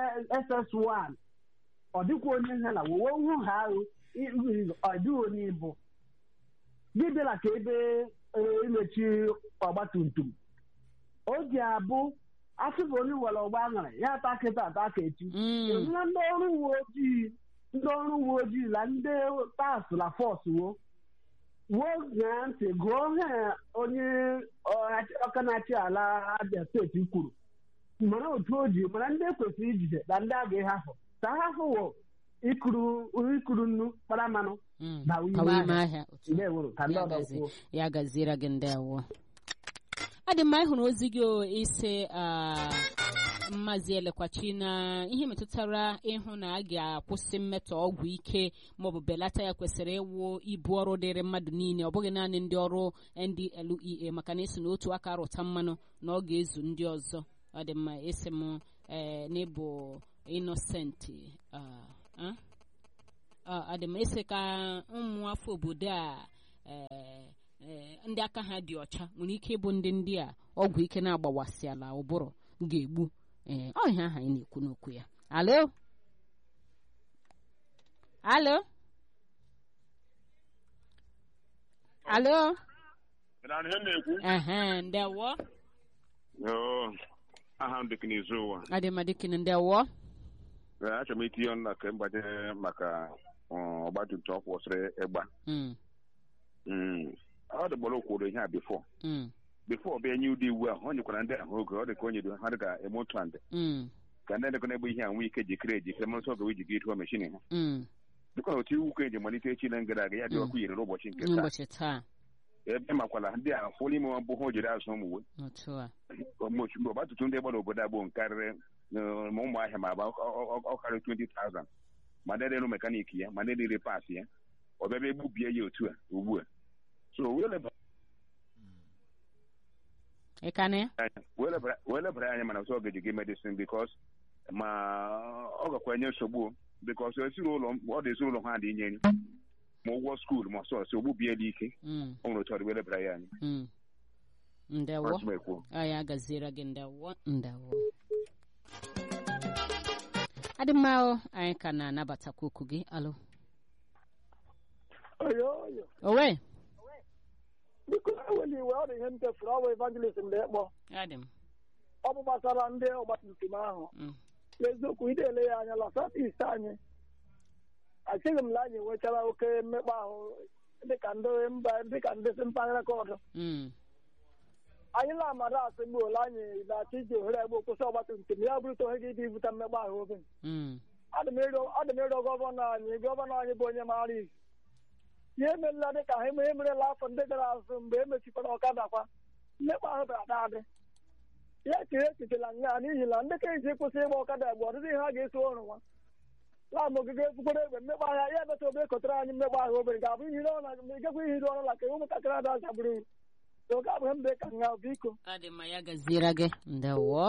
Speaker 4: SS1 ọ dịkwa onye ha na wowe hụ ha ahụ ọ dịghị onye ịbụ gị bịara ka ebe eh, imechi ọgbatumtum o ji abụ asịbụ onye nwere ọgba aṅara ya ata kịta ata ka echi
Speaker 2: Mm,
Speaker 4: ịhụla ndị ọrụ uwe ojii ndị ọrụ uwe ojii na ndị tas na fọs wo wuo ṅaa ntị gụọ ha onye ọha- ọka na-achị ala abịa steeti kwuru mara otu o ji mara ndị ekwesịrị ijide na ndị a ga-ehafụ ka ha hafụwo ikuru ikuru nnu kpara mmanụ
Speaker 2: mm.
Speaker 4: bawa ime
Speaker 2: Kawa ime
Speaker 4: ahịa
Speaker 2: ahịa otu a.
Speaker 4: ndeworo ka ndị
Speaker 2: Ya
Speaker 4: ọdọ
Speaker 2: gazie-
Speaker 4: kwuo
Speaker 2: ya gaziere gị ndewo ọ dị mma ịhụrụ ozi gị o ise mmazi elekwachi na ihe metụtara ịhụ na a ga-akwụsị mmetọ ọgwụ ike maọbụ belata ya kwesịrị ịwụ ibu ọrụ dịrị mmadụ niile ọ bụghị naanị ndị ọrụ NDLEA maka na esi n'otu aka rụta mmanụ na ọ ga-ezu ndị ọzọ ọ dị mma esi m ee n'ịbụ Innocent ọ dị mma esi ka ụmụ afọ obodo a ndị aka ha dị ọcha nwere ike ịbụ ndị ndị a ọgwụ ike na-agbawasị ala ụbụrụ ga-egbu ee ọ ihe aha anyị na-ekwu n'okwu ya alo alo alo ehe ndewo
Speaker 5: aha m dịka n'izu ụwa
Speaker 2: adịmadịkịn ndewo
Speaker 5: achọrọ m itinye ọnụ na ka mgbanye maka ọgbatumtum ọ kwụsịrị ịgba ọ dịgbara okwuru ihe a bifo bifo ọ bịa nye ụdị iwu ahụ ọ nyekwara ndị ahụ oge ọ dị ka o nyere ha dị ka emotand ka ndị ndekọ na-egbe ihe a nwee ike jikere ejikere mmasị oge iji gị meshin ha dịka na otu iwu ka eji malite echi na ngara aga ya dị ọkụ yiri n'ụbọchị nke taa ebe makwala ndị a fụrụ ime mbụ ha o jiri azụ ụmụ uwe mgbe ọgbatumtum ndị gbara obodo agbụ karịrị ma ụmụ ahịa ma ọ karịrị 20,000 ma ndị dịrụ mekaniki ya ma ndị dịrị paasị ya ọ bịa bịa egbubie ya otu a ugbu a so wee lebara anya mana ọ ga-eji gị medicine bikos ma ọ gakwa enye nsogbu bikos ezinụlọ ọ dị ezinụlọ ha dị inye nri ma ụgwọ skuul ma sọsọ ogbubiela ike ọ nwere otu ọ dị wee lebara ya anya
Speaker 2: ndewo ya gaziere gị ndewo ndewo adị mma anyị ka na-anabatakwa okwu gị alụ owe
Speaker 3: biko ewela iwe ọ dị ihe m chefuru ọ bụ evangelist mgbe ịkpọ ọ bụ gbasara ndị ọgbatumtum ahụ n'eziokwu ide ele ya anya la south east anyị achịghị m na anyị nwechara oke mmekpa ahụ dịka ndị mba dịka ndị si mpaghara kọdụ anyị na-amara asị gbuola anyị na-achọ iji ohere egbe kwụsị ọgbatumtum ya bụrụta ohe gị dị ibute mmekpa ahụ obe ọ dị m ịrịọ gọvanọ anyị gọvanọ anyị bụ onye maara izu ihe emerela dị ka ha ihe emerela afọ ndị gara azụ mgbe e mechikwara ọkada kwa mmekpa ahụ bịara adị ya chiri echichela nya n'ihi na ndị ka iji kwụsị ịgba ọkada egbe ọdịdị ihe ha ga-eso ọrụ nwa laam ogige ekwukwere egbe mmekpa ahịa ya emeta obe ekọtara anyị mmekpa ahụ obere ga-abụ ihiri ọnụ ma igekwa ihiri ọnụ la ka ụmụntakịrị ada azagburu oge abụghị mbe ka nga biko
Speaker 2: ọ dị mma ya gaziere gị ndewo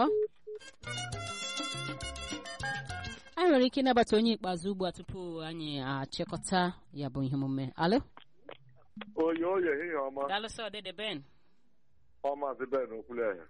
Speaker 2: anyị nwere ike ịnabata onye ikpeazụ ugbu a tupu anyị achịkọta ya bụ ihe omume alo
Speaker 6: oye oye ehihie ọma
Speaker 2: dalụsọ dede ben
Speaker 6: ọmazi ben okwulehe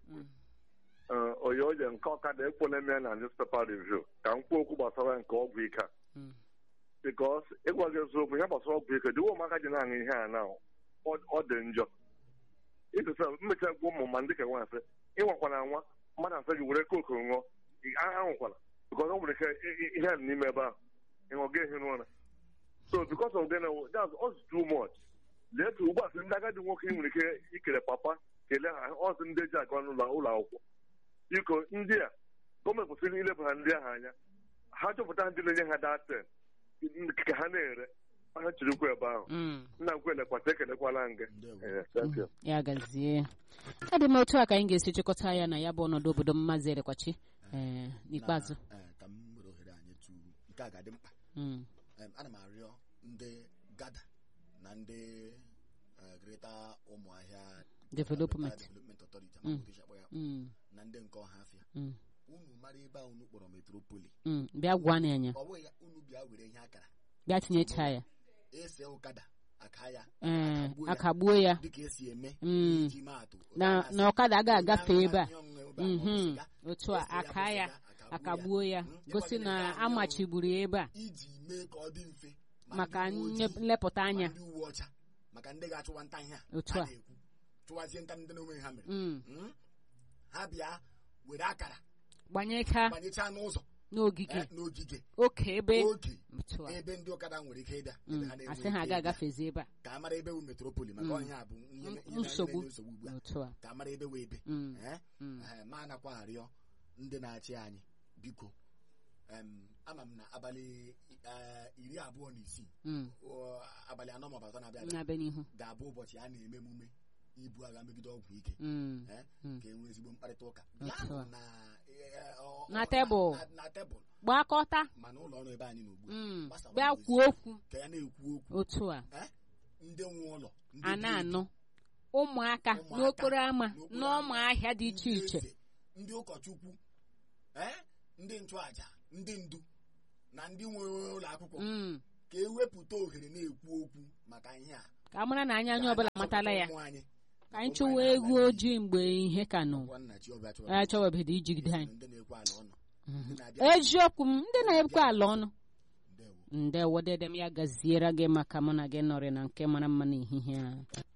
Speaker 6: oye oye nke ọkada ekwele m ya na newspaper review ka m kwuo okwu gbasara nke ọgwụ ike a bikos ịgwa gị eziokwu ihe gbasara ọgwụ ike dịwa ụmụaka ji na-aṅụ ihe a na ọ dị njọ ịtụsa mmecha gwa ụmụ ma ndị ka nwa asị ịnwakwana nwa mmadụ asị gị were koku ṅụọ ahụkwala because ọ nwere ike ihe a n'ime ebe ahụ ịṅụ ga ehi n'ụra so because of gịnị that's us too much lee ka ugbu a sị ndị agadi nwoke ị nwere ike ikele papa kelee ha ọsị ndị eji aga n'ụlọ ụlọ akwụkwọ biko ndị a gọọmenti kwesịrị ilebara ndị ahụ anya ha chọpụta ndị na-enye ha daten ka ha na-ere ha chirikwa ebe ahụ nna nkwe elekwata ekelekwala nga
Speaker 2: ya gazie ọ dị m otu a ka anyị ga-esi chịkọta ya na ya bụ ọnọdụ obodo mmazi elekwachi n'ikpeazụ
Speaker 1: ka m were ohere anyị tu nke a ga-adị mkpa ana m arịọ ndị gada na ndị Greater Ụmụahịa
Speaker 2: Development
Speaker 1: Development Authority amaghị akpọ ya na ndị nke ọha afịa unu mara ebe a unu kpọrọ metropoli
Speaker 2: bịa gwa n'anya
Speaker 1: ọ bụghị ya unu bịa were ihe akara
Speaker 2: bịa tinyecha ya
Speaker 1: ese ụkada aka ya
Speaker 2: akagbuo ya
Speaker 1: dịka esi eme iji maatụ
Speaker 2: na ọkada agaghị agafe ebe a otu a aka ya akagbuo ya gosi na amachigburu ya ebe a
Speaker 1: iji mee ka ọ dị mfe
Speaker 2: maka nlepụta anya
Speaker 1: ndị uwe ọcha maka ndị ga-achụwa nta ihe a
Speaker 2: otu a
Speaker 1: na-ekwu chụwazie nta ndị na-onwe ha mere ha bịa were akara
Speaker 2: gbanyeka
Speaker 1: gbanyechaa n'ụzọ
Speaker 2: n'ogige
Speaker 1: n'ogige
Speaker 2: oke ebe
Speaker 1: oge
Speaker 2: otu a
Speaker 1: ebe ndị ọkada nwere ike ịbịa ebe ha na-enwe
Speaker 2: asị ha
Speaker 1: ike
Speaker 2: ga
Speaker 1: ịbịa.
Speaker 2: agafezi ebe a
Speaker 1: ka a mara ebe wu metropoli maka ọhịa a bụ ihe ihe na-
Speaker 2: nsogbu
Speaker 1: na-enye nsogbu ugbu a
Speaker 2: otu a
Speaker 1: ka a mara ebe wee ebe
Speaker 2: Mm.
Speaker 1: Eh?
Speaker 2: Mm.
Speaker 1: Eh, ma anakwa arịọ ndị na-achị anyị biko em, ama m na abalị eh, iri abụọ na isii
Speaker 2: Mm.
Speaker 1: ọ, abalị anọ maọbụ atọ na-abịa abịa
Speaker 2: na-abịa n'ihu
Speaker 1: ga-abụ ụbọchị a na-eme emume ibu agha megide ọgwụ ike
Speaker 2: Mm.
Speaker 1: eh,
Speaker 2: Mm.
Speaker 1: ka e nwee ezigbo mkparịta ụka
Speaker 2: Otu a.
Speaker 1: Ya nọ na eh, ọ-
Speaker 2: Na
Speaker 1: ọ-
Speaker 2: tebụl.
Speaker 1: na- na tebụl
Speaker 2: gbakọta
Speaker 1: mana ụlọ ọrụ ebe anyị n'ugbu
Speaker 2: Mm.
Speaker 1: Gbasawa
Speaker 2: bịa
Speaker 1: ozi.
Speaker 2: kwuo okwu
Speaker 1: ka ya na-ekwu okwu
Speaker 2: otu a
Speaker 1: eh, ndị nwe ụlọ ndị
Speaker 2: a
Speaker 1: bi
Speaker 2: na-anụ ụmụaka
Speaker 1: Ụmụaka
Speaker 2: n'okporo ámá
Speaker 1: n'okporo
Speaker 2: n'ọma
Speaker 1: ámá,
Speaker 2: ahịa dị iche
Speaker 1: ndị
Speaker 2: iche
Speaker 1: eze, ndị ụkọchukwu eh, ndị nchụaja ndị ndu na ndị nwe ụlọ akwụkwọ
Speaker 2: Mm.
Speaker 1: ka ewepụta ohere na-ekwu okwu maka ihe a
Speaker 2: ka a mara na anya onye ọbụla matala ya
Speaker 1: Ụmụ anyị.
Speaker 2: ka anyị
Speaker 1: Ụmụ
Speaker 2: chụwa
Speaker 1: anyị
Speaker 2: egwu
Speaker 1: na-ala
Speaker 2: ojii mgbe ihe ka nọ
Speaker 1: Ọgwa nna Chiọba chọrọ
Speaker 2: a chọwabeghị ijigide anyị
Speaker 1: ndị na-ekwe ala ọnụ
Speaker 2: Mhm.
Speaker 1: ndị na-abịa
Speaker 2: eziokwu m ndị na-ekwe ala ọnụ
Speaker 1: ndewo
Speaker 2: ndewo dedem ya gaziere gị maka mụ na gị nọrị na nke mara mma n'ehihie a